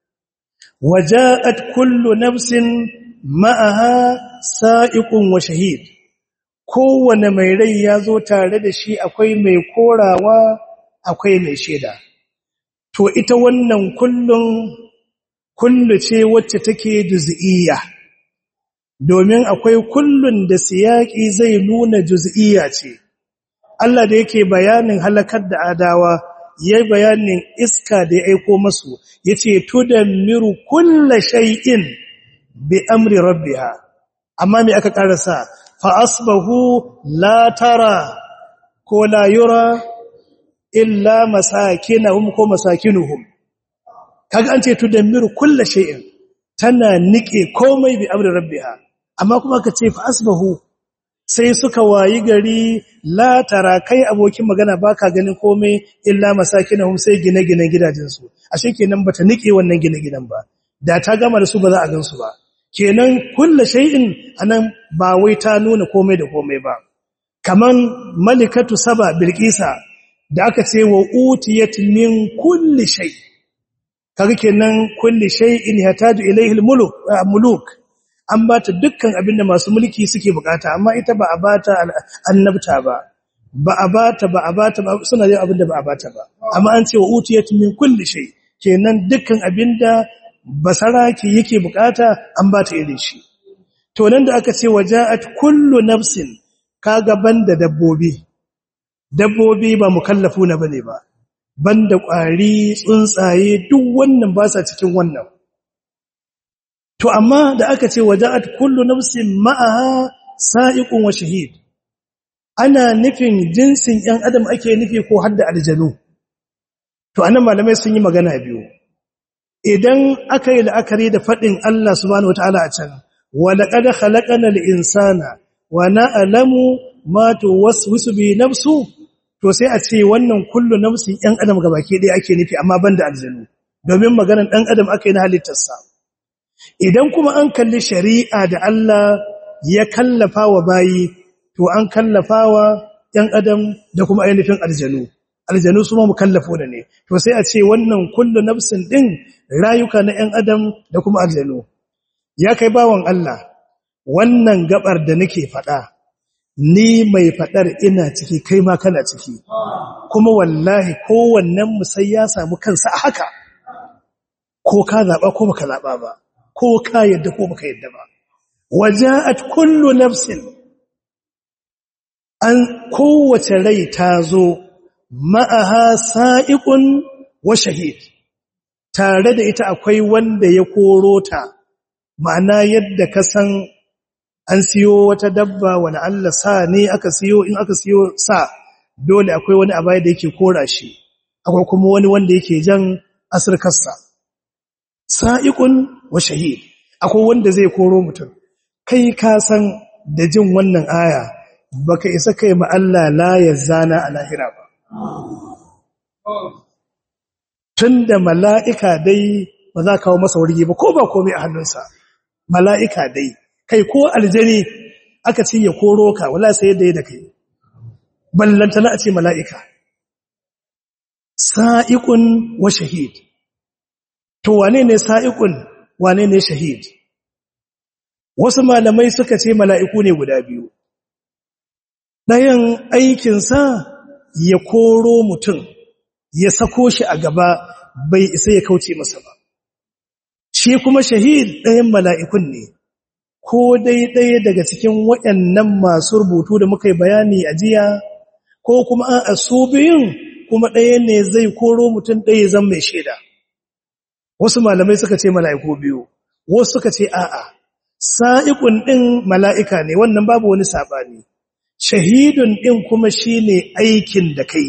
waja'at kullu nafsin ma'aha sa'iqun wa shahid kowane mai rai ya zo tare da shi akwai mai korawa akwai mai shaida to ita wannan kullun kullu ce wacce take juz'iyya domin akwai kullun da siyaki zai nuna juz'iyya ce Allah da yake bayanin halakar da adawa yayi bayanin iska da ya aiko masu yace tudammiru kullu shay'in bi amri rabbiha amma me aka karasa fa asbahu la tara ko la yura illa masakinahum ko masakinuhum kaga an ce tudammiru kullu shay'in tana nike komai bi amri rabbiha amma kuma ka ce fa asbahu sai suka wayi gari la tara kai abokin magana baka ganin komai illa masakinahum sai gine-ginen gidajensu ashe kenan bata nike wannan gine-ginen ba da ta gama da su ba za a gansu ba kenan kullu shay'in anan ba wai ta nuna komai da komai ba kaman malikatu saba bilqisa da aka ce wa utiyat min kulli shay kaga kenan kulli shay'in yataju ilayhi almuluk muluk an bata dukkan abinda masu mulki suke bukata amma ita ba a bata annabta ba ba a bata ba a bata ba suna yin abinda ba a bata ba amma an ce wa utiyat min kulli shay kenan dukkan abinda basaraki yake bukata an bata irin shi to nan da aka ce waja'at kullu nafsin kaga banda dabbobi dabbobi ba mukallafuna bane ba banda kwari tsuntsaye duk wannan ba sa cikin wannan to amma da aka ce waja'at kullu nafsin ma'aha sa'iqun wa shahid ana nufin jinsin ‘yan adam ake nufi ko hadda aljanu to anan malamai sun yi magana biyu idan aka yi la'akari da faɗin Allah subhanahu wata'ala a can wa laqad khalaqana al-insana wa na'lamu ma tuwaswisu bi nafsu to sai a ce wannan kullu nafsin ‘yan adam gabaki ɗaya ake nufi amma banda aljanu domin maganar ɗan adam aka yi na halittarsa idan kuma an kalli shari'a da Allah ya kallafa wa bayi to an kallafawa ‘yan adam da kuma ainihin aljanu aljanu su ma mu kallafo da ne to sai a ce wannan kullu nafsin ɗin rayuka na ‘yan adam da kuma aljanu ya kai bawan Allah wannan gabar da nake faɗa ni mai faɗar ina ciki kai ma kana ciki kuma wallahi kowannen mu sai ya samu kansa a haka ko ka zaɓa ko baka zaɓa ba ko ka yadda ko baka yadda ba waja'at kullu nafsin an kowace rai ta zo ma'aha sa'iqun wa shahid tare da ita akwai wanda ya koro ta ma'ana yadda ka san an siyo wata dabba wani Allah sa ne aka siyo in aka siyo sa dole akwai wani abaya da yake kora shi akwai kuma wani wanda yake jan asirkarsa sa'iqun wa shahid akwai wanda zai koro mutum kai ka san da jin wannan aya baka isa kai ma Allah la yazana a lahira ba tunda mala'ika dai ba za kawo masa wargi ba ko ba komai a hannunsa mala'ika dai kai ko aljani aka ce ya koro ka wala sai yadda ya da kai ballantana a ce mala'ika sa'iqun wa shahid to wane ne sa'iqun wane ne shahid wasu malamai suka ce mala'iku ne guda biyu ɗayan aikinsa ya koro mutum ya sako shi a gaba bai isa ya kauce masa ba shi kuma shahid ɗayan mala'ikun ne ko dai ɗaya daga cikin waɗannan masu rubutu da muka yi bayani a jiya ko kuma a su biyun kuma ɗaya ne zai koro mutum ɗaya zan mai shaida wasu malamai suka ce mala'iku biyu wasu suka ce a'a sa'iƙun ɗin mala'ika ne wannan babu wani saɓani shahidun ɗin kuma shi ne aikin da kai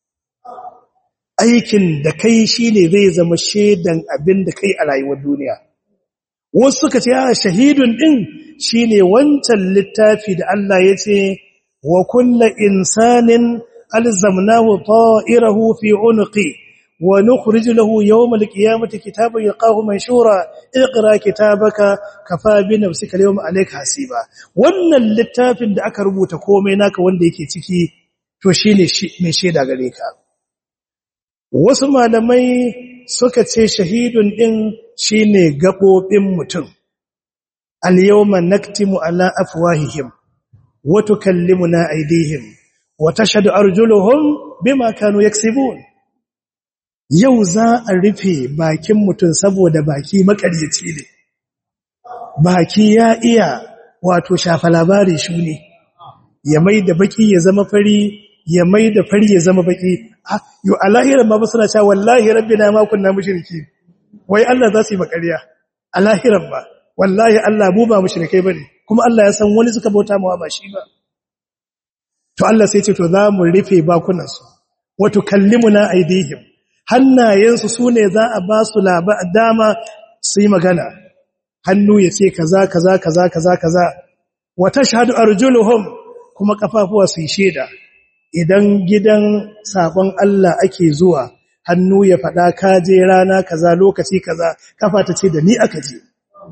aikin da kai shi ne zai zama shaidan abin da kai a rayuwar duniya wasu suka ce a shahidun ɗin shi ne wancan littafi da Allah ya ce wa kulla insanin alzamnahu ta'irahu fi unqi wa nukhrij lahu yawm alqiyamati kitaban yalqahu manshura iqra kitabaka kafa bi nafsika al-yawma alayka hasiba wannan littafin da aka rubuta komai naka wanda yake ciki to shine mai shaida gare ka wasu malamai suka ce shahidun din shine gabobin mutum al-yawma naktimu ala afwahihim wa tukallimuna aydihim wa tashhadu arjuluhum bima kanu yaksibun yau za a rufe bakin mutum saboda baki makaryaci ne baki ya iya wato shafa labari shi ne ya mai da baki ya zama fari ya mai da fari ya zama baki yau alahiran ma ba suna cewa wallahi rabbina ma kunna mushriki wai Allah za su yi makariya alahiran ba wallahi Allah mu ba mushrikai bane kuma Allah ya san wani suka bauta mawa ba shi ba to Allah sai ce to za mu rufe bakunansu wa tukallimuna aydihim hannayensu su ne za a ba su dama su yi magana hannu ya ce kaza kaza kaza kaza kaza wata shahadu arjuluhum kuma kafafuwa su yi shaida idan gidan sabon Allah ake zuwa hannu ya faɗa kaje rana kaza lokaci kaza kafa ta ce da ni aka je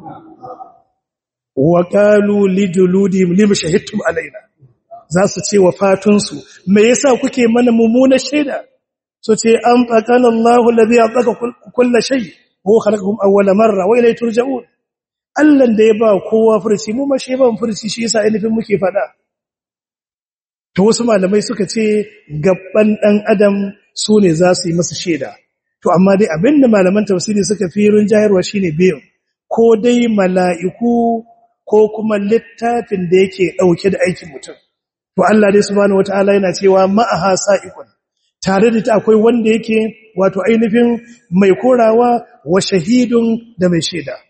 wa qalu lijuludihim lim shahidtum alaina za su ce wa fatunsu me yasa kuke mana mummunar shaida so ce an faƙana Allahu lazi ya tsaka kulla shai ko khalaqahum awwala marra wa ilayhi turja'un Allah da ya ba kowa furci mu ma shi ba furci shi yasa ainihin muke fada to wasu malamai suka ce gabban dan adam su ne za su yi masa shaida to amma dai abinda malaman tafsiri suka fi jayarwa shine biyu ko dai mala'iku ko kuma littafin da yake dauke da aikin mutum to Allah dai subhanahu wataala yana cewa ma'aha sa'iqun tare da ta akwai wanda yake wato ainihin mai korawa wa shahidun da mai shaida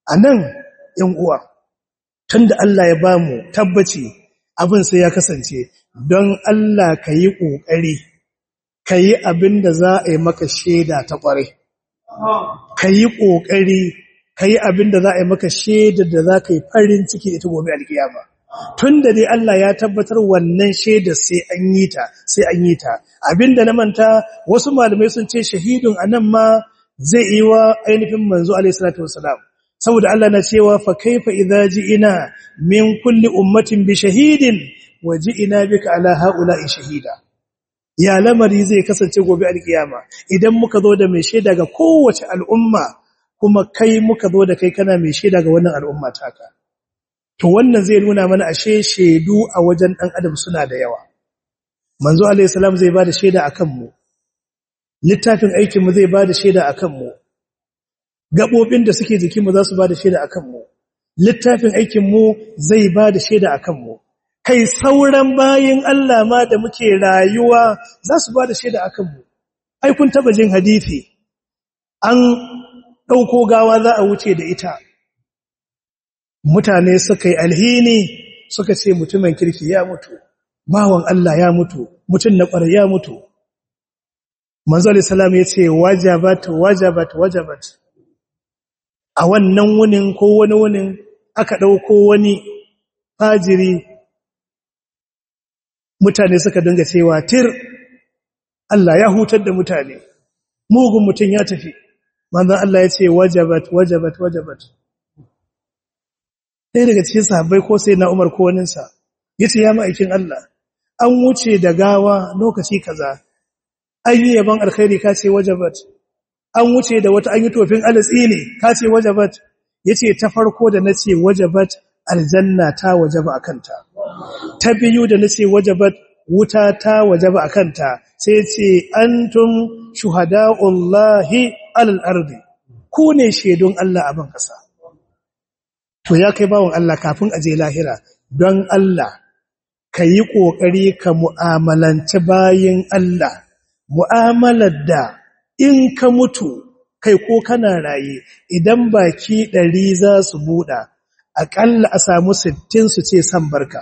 anan yan uwa tunda Allah ya bamu tabbaci abin sai ya kasance don Allah ka yi ƙoƙari ka yi abin da za a yi maka shaida ta ƙware ka yi ƙoƙari ka yi abin da za a yi maka shaida da za ka yi farin ciki ita gobe alkiyama tun da dai Allah ya tabbatar wannan shaida sai an yi ta sai an yi ta abin da na manta wasu malamai sun ce shahidun anan ma zai yi wa ainihin manzo alaihi salatu wasalam saboda Allah na cewa fa kaifa idza ji'ina min kulli ummatin bi shahidin wa ji'ina bika ala haula'i shahida ya lamari zai kasance gobe alkiyama idan muka zo da mai shaida ga kowace al'umma kuma kai muka zo da kai kana mai shaida ga wannan al'umma taka to wannan zai nuna mana ashe shaidu a wajen dan adam suna da yawa manzo alaihi salam zai bada shaida akan mu littafin aikin mu zai bada shaida akan mu gabobin da suke jikin mu za su bada shaida akan mu littafin aikin mu zai bada shaida akan mu kai sauran bayin Allah ma da muke rayuwa za su bada shaida akan mu ai kun taba jin hadisi an dauko gawa za a wuce da ita mutane suka yi alhini suka ce mutumin kirki ya mutu bawan Allah ya mutu mutum na ƙwarar ya mutu manzo salam ya ce wajabat wajabat wajabat a wannan wunin ko wani wunin aka ɗauko wani fajiri mutane suka dinga cewa tir Allah ya hutar da mutane mugun mutum ya tafi manzo Allah ya ce wajabat wajabat wajabat ɗaya daga cikin sahabbai ko sai na Umar ko waninsa yace ya ma'aikin Allah an wuce da gawa lokaci kaza an yi yaban alkhairi ka ce wajabat an wuce da wata an yi tofin alatsili ka ce wajabat yace ta farko da nace wajabat aljanna ta wajaba akanta ta biyu da nace wajabat wuta ta wajaba akanta sai ce antum shuhada'ullahi alal ardi ku ne shedun Allah a ban kasa to ya kai bawon Allah kafin aje lahira don Allah ka yi ƙoƙari ka mu'amalanci bayin Allah mu'amalar da in ka mutu kai ko kana raye idan baki ɗari za su buɗa aƙalla a samu sittin su ce san barka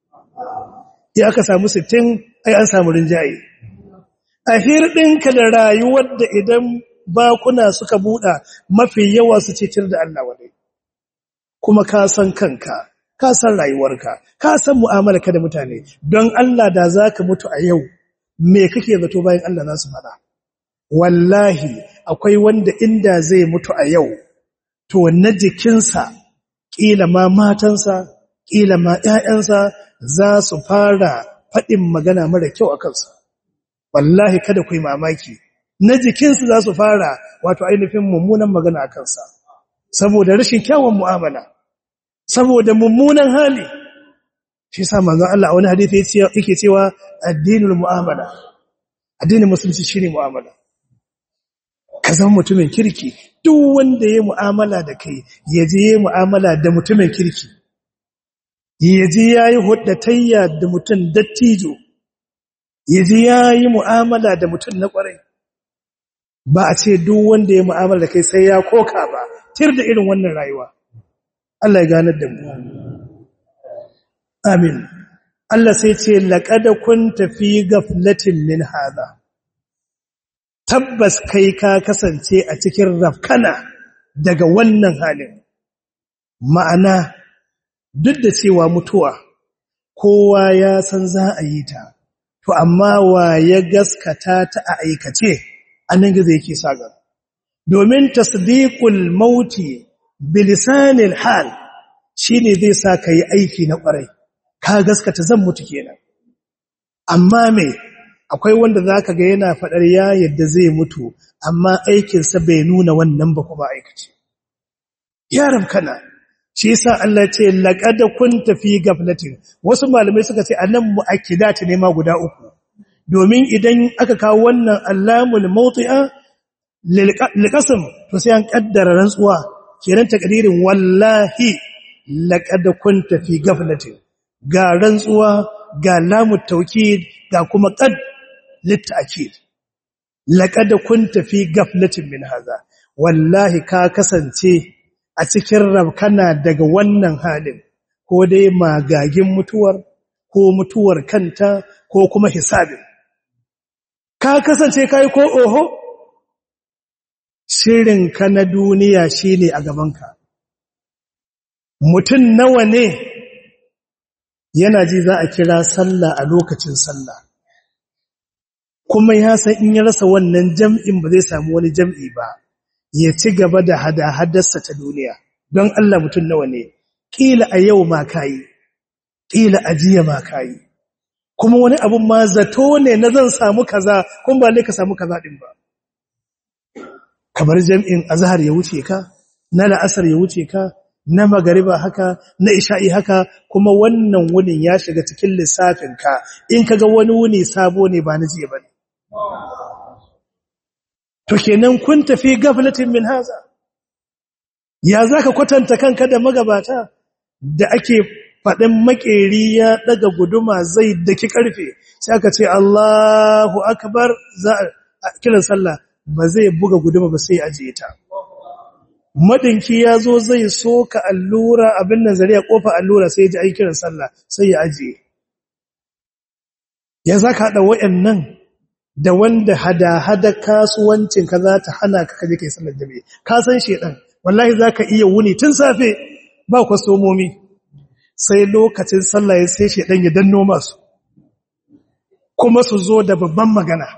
ya aka samu sittin ai an samu rinjaye a hirɗinka da rayuwar da idan bakuna suka buɗa mafi yawa su ce tir da Allah wadai kuma ka san kanka ka san rayuwarka ka san mu'amalarka da mutane don Allah da zaka mutu a yau me kake zato bayan Allah za su fada wallahi akwai wanda inda zai mutu a yau to na jikinsa kila ma matansa kila ma ƴaƴansa za su fara faɗin magana mara kyau a kansa wallahi kada ku yi mamaki na jikinsu za su fara wato ainihin mummunan magana a kansa saboda rashin kyawun mu'amala saboda mummunan hali shi yasa manzon Allah a wani hadisi yake cewa addinul mu'amala addinin musulunci shine mu'amala ka zama mutumin kirki duk wanda yayi mu'amala da kai yaje yayi mu'amala da mutumin kirki yaje yayi huddatayya da mutum dattijo yaje yayi mu'amala da mutum na kwarai ba a ce duk wanda yayi mu'amala da kai sai ya koka ba tir da irin wannan rayuwa Allah ya ganar da mu amin Allah sai ce laqad kunta fi ghaflatin min hadha tabbas kai ka kasance a cikin rafkana daga wannan halin ma'ana duk da cewa mutuwa kowa ya san za a yi ta to amma wa ya gaskata ta a aikace annan gizo yake sagar domin tasdiqul mauti bilisanil hal shine zai sa kai aiki na kwarai ka gaskata zan mutu kenan amma me akwai wanda zaka ga yana fadar ya yadda zai mutu amma aikin sa bai nuna wannan ba kuma aikace yaram kana shi yasa Allah ya ce laqad kunta fi gaflatin wasu malamai suka ce annan muakkidat ne ma guda uku domin idan aka kawo wannan allamul mawti'a lilqasm to sai an kaddara rantsuwa kenan takdirin wallahi laqad kunta fi ghaflatin ga rantsuwa ga lamu tawkid ga kuma qad litakid laqad kunta fi ghaflatin min hadha wallahi ka kasance a cikin rabkana daga wannan halin ko dai magagin mutuwar ko mutuwar kanta ko kuma hisabin ka kasance kai ko oho shirinka na duniya shine a gabanka mutum nawa ne yana ji za a kira sallah a lokacin sallah kuma ya san in ya rasa wannan jam'in ba zai samu wani jam'i ba ya ci gaba da hada-hadarsa ta duniya don Allah mutum nawa ne ƙila a yau ma kayi ƙila a jiya ma kayi kuma wani abun ma zato ne na zan samu kaza kuma ba ne ka samu kaza ɗin ba kamar jam'in azhar ya wuce ka na la'asar ya wuce ka na magariba haka na isha'i haka kuma wannan wunin ya shiga cikin lissafin ka in kaga wani wuni sabo ne ba na jiya bane to kenan kun tafi gaflatin min haza ya zaka kwatanta kanka da magabata da ake faɗin makeri ya daga guduma zai daki karfe sai aka ce Allahu akbar za a kiran sallah ba zai buga guduma ba sai ajiye ta madinki ya zo zai soka allura abin nan zariya kofa allura sai ya ji aikin sallah sai ya ajiye ya zaka hada wayannan da wanda hada-hada kasuwancin ka za ta hana ka kaje kai sallar jami'i ka san shedan wallahi zaka iya wuni tun safe ba kwasomomi sai lokacin sallah ya sai shedan ya danno masu kuma su zo da babban magana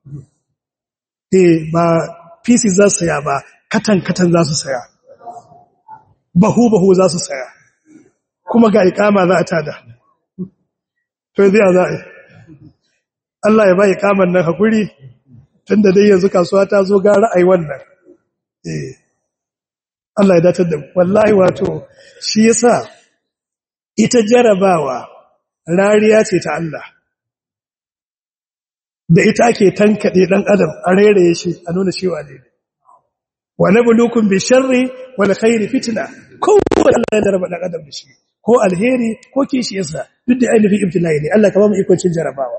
eh ba PC za su saya ba katan katan za su saya bahu bahu za su saya kuma ga ikama za a tada to zai za a Allah ya ba ikaman nan hakuri tunda dai yanzu kasuwa ta zo ga ra'ayi wannan eh Allah ya datar da wallahi wato shi yasa ita jarabawa rariya ce ta Allah da ita ake tankade dan adam a rairaye shi a nuna cewa ne wa nabluukum bi sharri wal khairi fitna ko Allah ya daraba dan adam da shi ko alheri ko kishi yasa duk da ainihin ibtilai ne Allah ka ba mu ikon cin jarabawa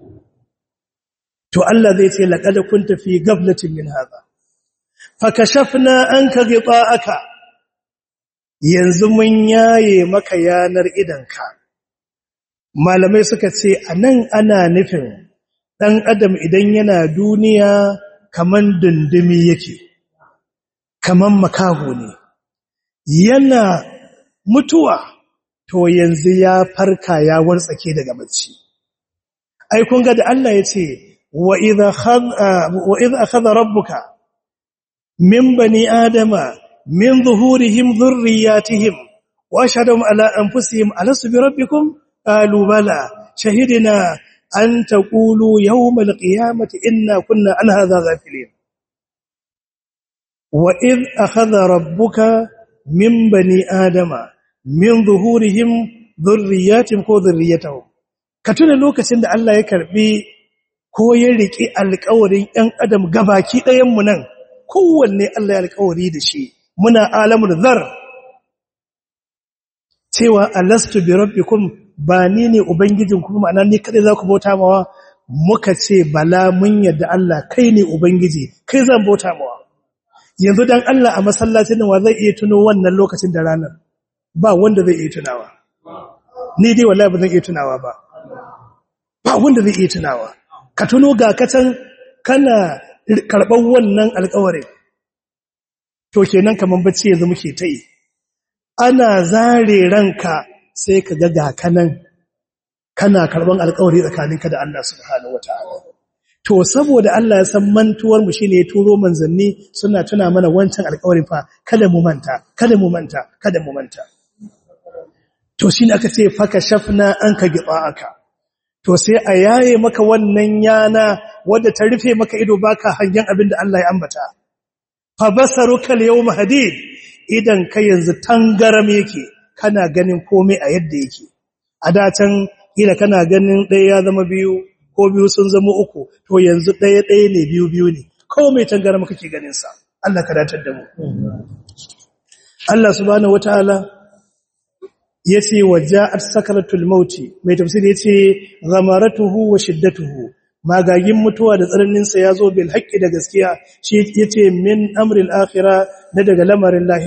to Allah zai ce laqad kunta fi ghaflatin min hadha fakashafna anka ghita'aka yanzu mun yaye maka yanar idanka malamai suka ce anan ana nufin dan adam idan yana duniya kaman dundumi yake kaman makaho ne yana mutuwa to yanzu ya farka ya wartsake daga bacci ai kun ga da Allah ya ce wa idha khadha wa idha akhadha rabbuka min bani adama min zuhurihim dhurriyyatihim wa ashhadum ala anfusihim alastu bi rabbikum qalu bala shahidna an taqulu yawm alqiyamati inna kunna an hadha ghafilin wa idh akhadha rabbuka min bani adama min zuhurihim dhurriyyatihim ko dhurriyyatahum ka tuna lokacin da Allah ya karbi ko ya riki alƙawarin ɗan adam gabaki ɗayan mu nan kowanne Allah ya alƙawari da shi muna alamul zar cewa alastu bi rabbikum ba ni ne ubangijin kuma ma'ana ni kadai za ku bauta mawa muka ce bala mun yadda Allah kai ne ubangiji kai zan bauta mawa yanzu dan Allah a masallacin nan wa zai iya tuno wannan lokacin da ranar ba wanda zai iya tunawa ni dai wallahi ba zan iya tunawa ba ba wanda zai iya tunawa ka tuno ga katan kana karban wannan alƙawarin to kenan kaman bacci yanzu muke ta yi ana zare ranka sai ka ga kanan kana karban alƙawari tsakaninka da Allah subhanahu wataala to saboda Allah ya san mantuwar mu shine ya turo manzanni suna tuna mana wancan alƙawarin fa kada mu manta kada mu manta kada mu manta to shine aka ce faka shafna anka aka. to sai a yaye maka wannan yana wadda ta rufe maka ido baka hangen abin da Allah ya ambata fa basaruka al-yawma hadid idan ka yanzu tangaram yake kana ganin komai a yadda yake a datan ila kana ganin ɗaya ya zama biyu ko biyu sun zama uku to yanzu ɗaya ɗaya ne biyu biyu ne komai tangaram kake ganin sa Allah ka datar da mu Allah subhanahu wataala yace waja'at sakaratul mauti mai tafsiri yace ghamaratuhu wa shiddatuhu magagin mutuwa da tsananin sa yazo bil haqqi da gaskiya shi yace min amril akhirah da daga lamarin lahira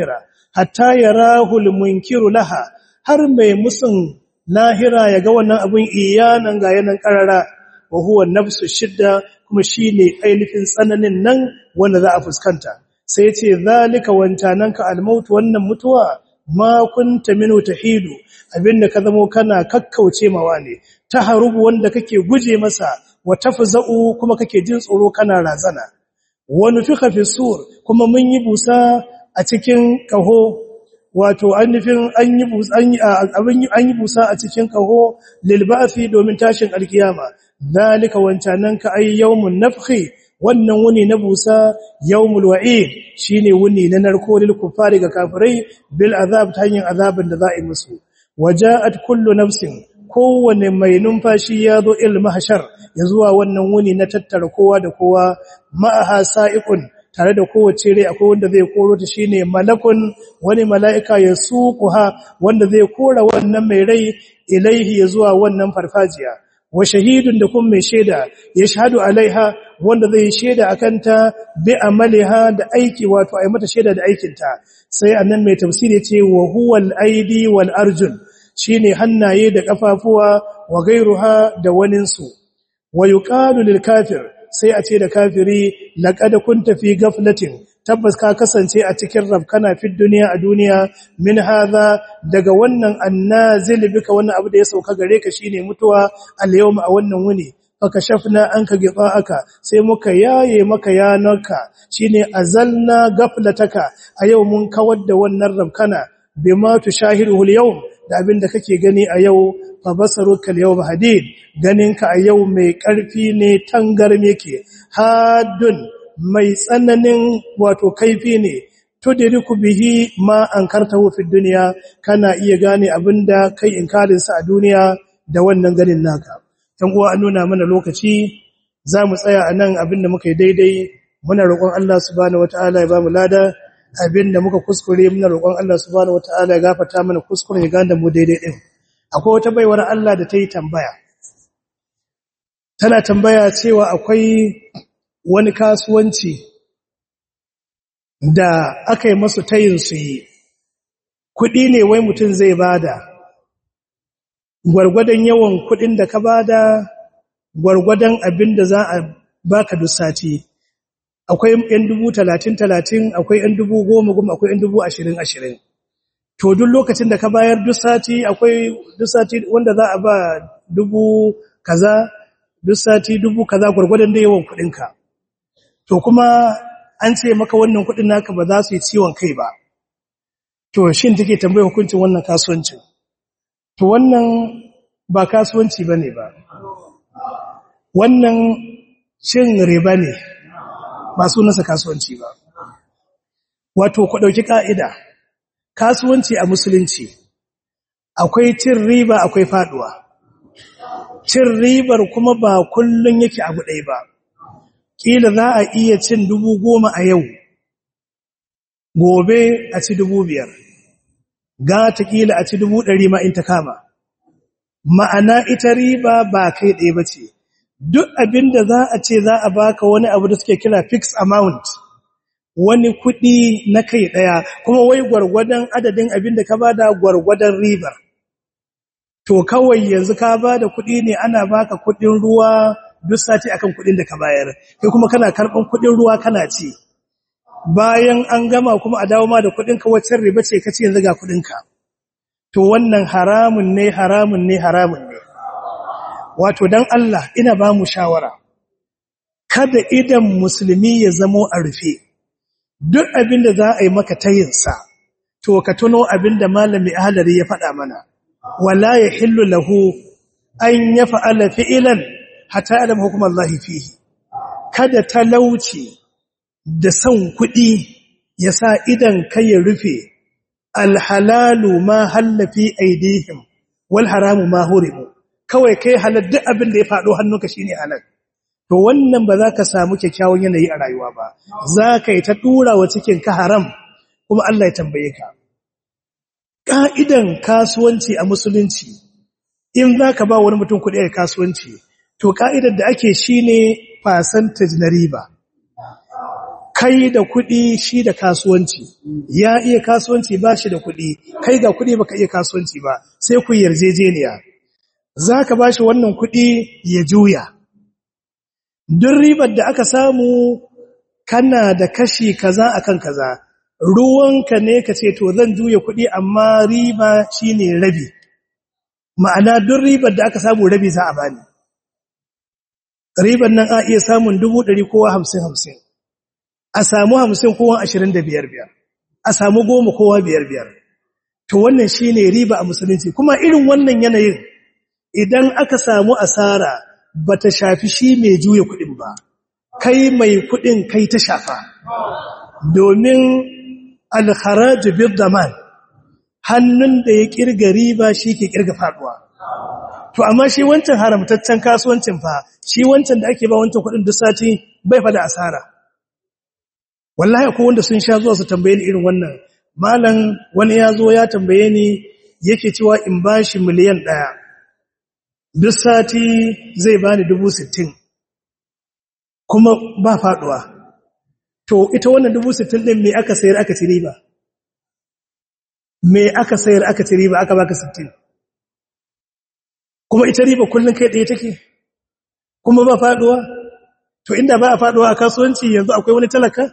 hatta yarahu almunkiru laha har mai musun lahira ya ga wannan abun iyanan ga yanan karara wa huwa nafsu shidda kuma shine ainihin tsananin nan wanda za a fuskanta sai ya ce zalika wancananka almaut wannan mutuwa ma kunta minu tahidu abinda ka zamo kana kakkauce mawa ne ta harubu wanda kake guje masa wa tafza'u kuma kake jin tsoro kana razana wa nufika fi sur kuma mun yi busa a cikin kaho wato annufin an yi busa an yi busa a cikin kaho lil ba'thi domin tashin alkiyama zalika wancananka ay yawmun nafhi wannan wuni na busa yawmul wa'id shine wuni na narko lil kufari ga kafirai bil azab ta hanyar azabin da za a yi musu waja'at kullu nafsin kowane mai numfashi ya zo il mahshar ya zuwa wannan wuni na tattara kowa da kowa ma'aha sa'iqun tare da kowace rai akwai wanda zai koro ta shine malakun wani mala'ika ya suquha wanda zai kora wannan mai rai ilaihi ya zuwa wannan farfajiya wa shahidun da kuma mai shaida ya shahadu alaiha wanda zai shaida akanta bi amaliha da aiki wato ai mata shaida da aikinta sai annan mai tafsiri ce wa huwal aidi wal arjun shine hannaye da kafafuwa wa gairuha da waninsu wa yuqalu lil kafir sai a ce da kafiri laqad kunta fi ghaflatin tabbas ka kasance a cikin rabkana fi duniya a duniya min hadha daga wannan annazil bika wannan abu da ya sauka gare ka shine mutuwa al yawma a wannan wuni fakashafna anka aka sai muka yaye maka yanarka shine azalna ghaflataka a yau mun kawar da wannan rabkana bima tushahiruhu al yawm da abin da kake gani a yau fa basaruka al-yawma hadid ganinka a yau mai karfi ne tangarme yake hadun mai tsananin wato kaifi ne tudiriku bihi ma ankartahu fi dunya kana iya gane abinda kai inkarin sa a duniya da wannan ganin naka dan uwa an nuna mana lokaci zamu tsaya anan abinda muka yi daidai muna roƙon Allah subhanahu wataala ya bamu lada abinda muka kuskure muna roƙon Allah subhanahu wataala ya gafarta mana kuskure ya ganda mu daidai din akwai wata baiwar Allah da ta yi tambaya tana tambaya cewa akwai wani kasuwanci da aka yi masu tayin su yi kuɗi ne wai mutum zai bada gwargwadon yawan kuɗin da ka bada gwargwadon abin da za a baka duk sati akwai ‘yan dubu talatin talatin akwai ‘yan dubu goma goma akwai ‘yan dubu ashirin ashirin to duk lokacin da ka bayar duk sati akwai duk sati wanda za a ba dubu kaza duk sati dubu kaza gwargwadon da yawan kuɗinka to kuma an ce maka wannan kuɗin naka ba za su yi ciwon kai ba to shin take tambaye hukuncin wannan kasuwancin to wannan ba kasuwanci bane ba wannan shin riba ne ba sunansa kasuwanci ba wato ku dauki ka'ida kasuwanci a musulunci akwai cin riba akwai faduwa cin ribar kuma ba kullun yake abu ɗaya ba kila za a iya cin dubu goma a yau gobe a ci dubu biyar gata kila a ci dubu ɗari ma in ta kama ma'ana ita riba ba kai ɗaya ba ce duk abin da za a ce za a baka wani abu da suke kira fixed amount wani kuɗi na kai ɗaya kuma wai gwargwadon adadin abin da ka bada gwargwadon ribar to kawai yanzu ka bada kuɗi ne ana baka kuɗin ruwa duk sati akan kuɗin da ka bayar kai kuma kana karɓan kuɗin ruwa kana ci bayan an gama kuma a dawo ma da kuɗin ka wacce riba ce kace yanzu ga kuɗin ka to wannan haramun ne haramun ne haramun ne wato dan Allah ina ba mu shawara kada idan musulmi ya zamo a rufe duk abin da za a yi maka tayinsa to ka tuno abin da malami ahlari ya faɗa mana wala yahillu lahu an yaf'ala fi'lan hatta alam hukum Allah fihi kada talauci da son kuɗi ya sa idan kai ya rufe alhalalu ma hallafi aidihim wal haramu ma hurimu kawai kai halal duk abin da ya faɗo hannunka shine halal to wannan ba za ka samu kyakkyawan yanayi a rayuwa ba za ka yi ta ɗura wa cikin ka haram kuma Allah ya tambaye ka ƙa'idan kasuwanci a musulunci in za ka ba wani mutum kuɗi a kasuwanci to ƙa'idar da ake shi ne percentage na riba kai da kuɗi shi da kasuwanci ya iya kasuwanci ba shi da kuɗi kai ga kuɗi baka iya kasuwanci ba sai ku yarjejeniya za ka ba shi wannan kuɗi ya juya duk ribar da aka samu kana da kashi kaza akan kaza ruwanka ne ka ce to zan juya kuɗi amma riba shine rabi ma'ana duk ribar da aka samu rabi za a bani ribar nan a iya samun dubu ɗari kowa hamsin hamsin a samu hamsin kowa ashirin da biyar biyar a samu goma kowa biyar biyar to wannan shine riba a musulunci kuma irin wannan yanayin idan aka samu asara bata shafi shi mai juya kuɗin ba kai mai kuɗin kai ta shafa domin alharaju bil daman hannun da ya kirga riba shi ke kirga faduwa to amma shi wancan haramtaccen kasuwancin fa shi wancan da ake ba wancan kuɗin duk sati bai fa da asara wallahi ko wanda sun sha zuwa su tambaye ni irin wannan malam wani ya zo ya tambaye ni yake cewa in bashi miliyan ɗaya duk sati zai bani dubu sittin kuma ba faduwa to ita wannan dubu sittin ɗin me aka sayar aka ci riba me aka sayar aka ci riba aka baka sittin kuma ita riba kullum kai ɗaya take kuma ba faduwa to inda ba a faduwa a kasuwanci yanzu akwai wani talaka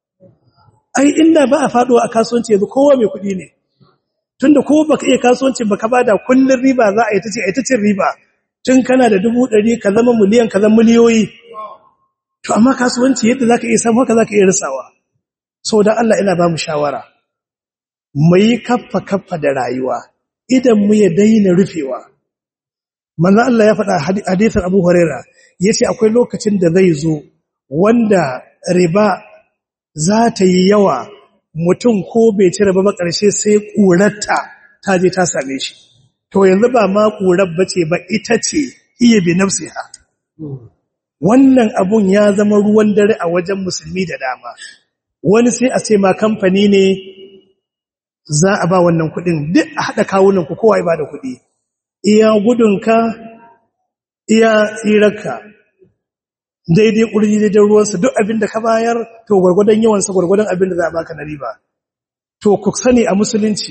ai inda ba a faduwa a kasuwanci yanzu kowa mai kuɗi ne tunda ko baka iya kasuwanci baka bada kullun riba za a yi ta ce a yi ta cin riba tun kana da dubu ɗari ka zama miliyan ka zama miliyoyi to amma kasuwanci yadda zaka iya samu haka zaka iya rasawa saboda Allah ina ba mu shawara mu yi kaffa kaffa da rayuwa idan mu ya daina rufewa manzo Allah ya faɗa hadisin Abu Huraira yace akwai lokacin da zai zo wanda riba za ta yi yawa mutum ko bai ci riba ba ƙarshe sai ƙurarta ta je ta same shi to yanzu ba ma ƙurar bace ba ita ce iya bi nafsiha wannan abun ya zama ruwan dare a wajen musulmi da dama wani sai a ce ma kamfani ne za a ba wannan kuɗin duk a haɗa kawunan ku kowa ya ba da kuɗi iya gudunka iya tsirarka daidai ƙurji daidai ruwansa duk abin da ka bayar to gwargwadon yawansa gwargwadon abin da za a baka na riba to ku sani a musulunci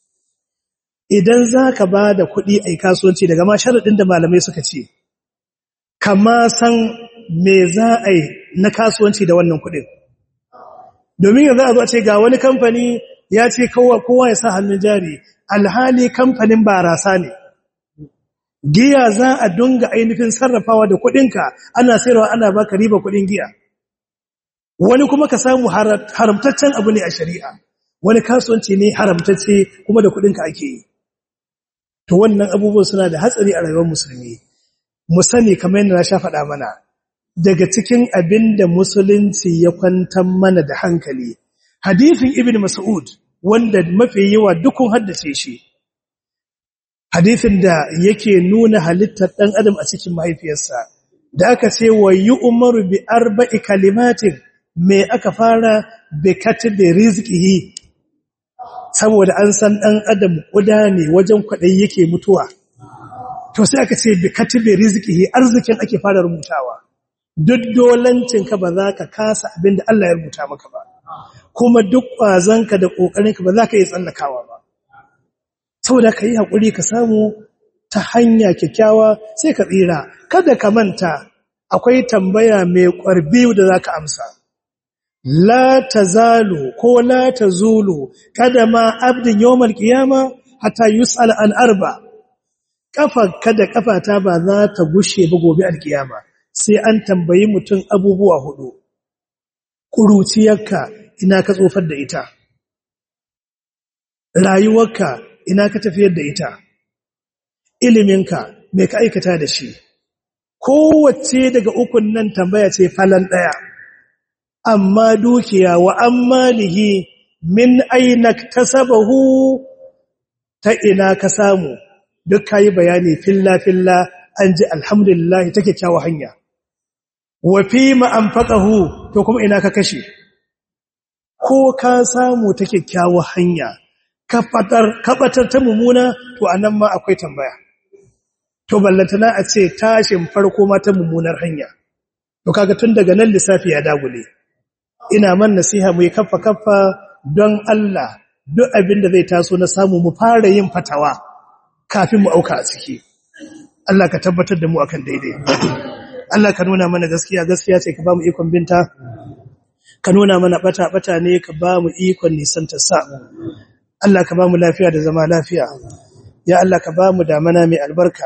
idan za ka ba da kuɗi a kasuwanci daga ma sharaɗin da malamai suka ce kama san me za a yi na kasuwanci da wannan kuɗin domin yanzu a zo a ce ga wani kamfani ya ce kowa ya sa hannun jari alhali kamfanin barasa ne giya za a dunga ainihin sarrafawa da kuɗinka ana sayarwa ana baka riba kuɗin giya wani kuma ka samu haramtaccen abu ne a shari'a wani kasuwanci ne haramtacce kuma da kuɗinka ake yi to wannan abubuwan suna da hatsari a rayuwar musulmi mu sani kamar yadda na sha faɗa mana daga cikin abin da musulunci ya kwantar mana da hankali hadithin ibn mas'ud wanda mafi yawa dukun haddace shi hadithin da yake nuna halittar ɗan adam a cikin mahaifiyarsa da aka ce wa yi umaru bi arba'i kalimatin me aka fara bi katibi rizqihi saboda an san ɗan adam ƙuda ne wajen kwaɗayi yake mutuwa to sai aka ce bi katibi rizqihi arzikin ake fara rubutawa duk dolancinka ba za ka kasa abin da Allah ya rubuta maka ba kuma duk ƙwazonka da ƙoƙarinka ba za ka yi tsallakawa ba saboda ka yi haƙuri ka samu ta hanya kyakkyawa sai ka tsira kada ka manta akwai tambaya mai ƙwarbi da za ka amsa la ta zalo ko la ta zulu kada ma abdin yawmal qiyama hatta yus'al an arba kafa kada kafata ba za ta gushe ba gobe alkiyama sai an tambayi mutum abubuwa hudu kuruciyarka ina ka tsofar da ita rayuwarka ina ka tafiyar da ita iliminka me ka aikata da shi kowace daga ukun nan tambaya ce falan daya amma dukiya wa ammalihi min aina tasabahu ta ina ka samu duk kayi bayani filla filla an ji alhamdulillah ta kyakkyawa hanya wa fi ma anfaqahu to kuma ina ka kashe ko ka samu ta kyakkyawa hanya ka fatar ka batar ta mumuna to anan ma akwai tambaya to ballantana a ce tashin farko ma ta mummunar hanya to kaga tun daga nan lissafi ya dagule ina man nasiha mu yi kaffa kaffa don Allah duk abin da zai taso na samu mu fara yin fatawa kafin mu auka a ciki Allah ka tabbatar da mu akan daidai Allah ka nuna mana gaskiya gaskiya ce ka ba mu ikon binta ka nuna mana bata bata ne ka ba mu ikon nisan ta sa Allah ka ba mu lafiya da zama lafiya ya Allah ka ba mu damana mai albarka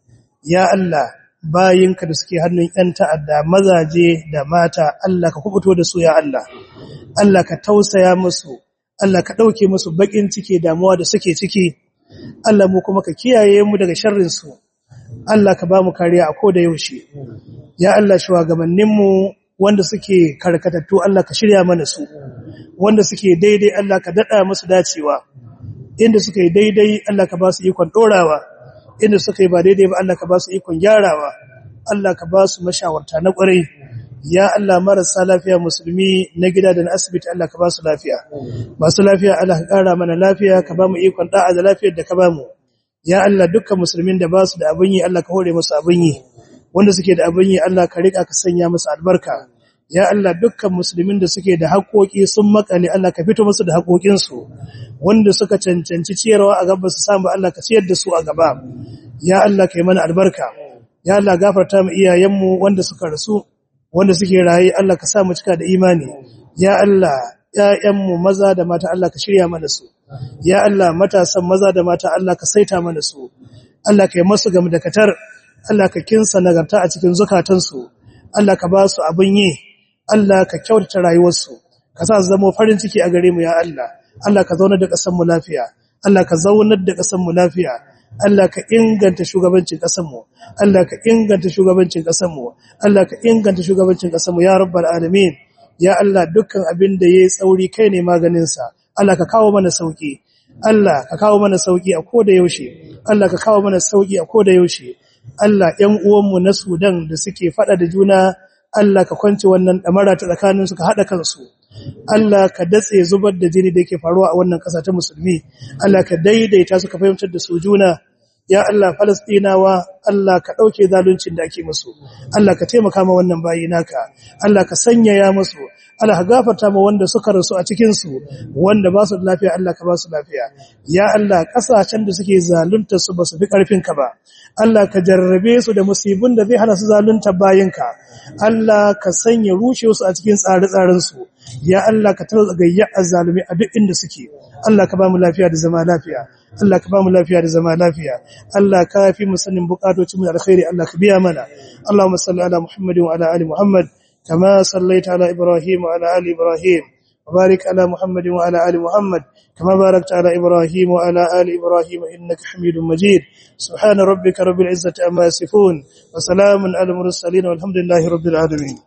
ya Allah bayinka da suke hannun ƴan ta'adda mazaje da mata Allah ka kubuto da su ya Allah Allah ka tausaya musu Allah ka dauke musu bakin ciki damuwa da suke ciki Allah mu kuma ka kiyaye mu daga sharrin su Allah ka ba mu kariya a koda yaushe ya Allah shugabannin mu wanda suke karkatattu Allah ka shirya mana su wanda suke daidai Allah ka dada musu dacewa inda suka yi daidai Allah ka ba su ikon dorawa inda suka yi ba daidai ba Allah ka ba su ikon gyarawa Allah ka ba su mashawarta na ƙwarai ya Allah marasa lafiya musulmi na gida da na asibiti Allah ka ba su lafiya masu lafiya Allah ka ƙara mana lafiya ka ba mu ikon da'a da lafiyar da ka ba mu ya Allah dukkan musulmin da ba su da abin yi Allah ka hore musu abin yi wanda suke da abin yi Allah ka rika ka sanya musu albarka ya Allah dukkan musulmin da suke da haƙoƙi sun makale Allah ka fito musu da haƙoƙinsu wanda suka cancanci ciyarwa a gaba su samu Allah ka ciyar da su a gaba ya Allah ka yi mana albarka ya Allah gafarta mu iyayenmu wanda suka rasu wanda suke raye Allah ka sa mu cika da imani ya Allah ƴaƴanmu maza da mata Allah ka shirya mana su ya Allah matasan maza da mata Allah ka saita mana su Allah ka yi masu gam da katar Allah ka kinsa nagarta a cikin zukatansu Allah ka ba su abin yi Allah ka kyautata rayuwarsu ka sa su zama farin ciki a gare mu ya Allah Allah ka zaunar da ƙasar mu lafiya Allah ka zaunar da ƙasar mu lafiya Allah ka inganta shugabancin ƙasar mu Allah ka inganta shugabancin ƙasar mu Allah ka inganta shugabancin ƙasar mu ya rabbal alamin ya Allah dukkan abin da yayi tsauri kai ne maganin sa Allah ka kawo mana sauki Allah ka kawo mana sauki a koda yaushe Allah ka kawo mana sauki a koda yaushe Allah ƴan uwanmu na Sudan da suke fada da juna Allah ka kwance wannan damara ta tsakaninsu ka hada kansu Allah ka datse zubar da jini da yake faruwa a wannan ƙasa ta musulmi Allah ka daidaita su ka fahimtar da su juna ya Allah Falastinawa Allah ka dauke zaluncin da ake musu Allah ka taimaka ma wannan bayi naka Allah ka sanyaya musu Allah ka gafarta ma wanda suka rasu a cikin su wanda ba su da lafiya Allah ka ba su lafiya ya Allah kasashen da suke zalunta su ba su fi karfin ka ba Allah ka jarrabe su da musibin da zai hana su zalunta bayinka Allah ka sanya rushe su a cikin tsare-tsaren su ya Allah ka tarza gayya azzalumi a duk inda suke Allah ka ba mu lafiya da zama lafiya Allah ka ba mu lafiya da zama lafiya Allah ka fi mu sanin bukatocin mu da alkhairi Allah ka biya mana Allahumma salli ala Muhammadin wa ala ali Muhammad kama sallaita ala Ibrahim wa ala ali Ibrahim وبارك على محمد وعلى آل محمد كما باركت على إبراهيم وعلى آل إبراهيم إنك حميد مجيد سبحان ربك رب العزة أما يصفون وسلام على المرسلين والحمد لله رب العالمين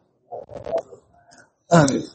آمين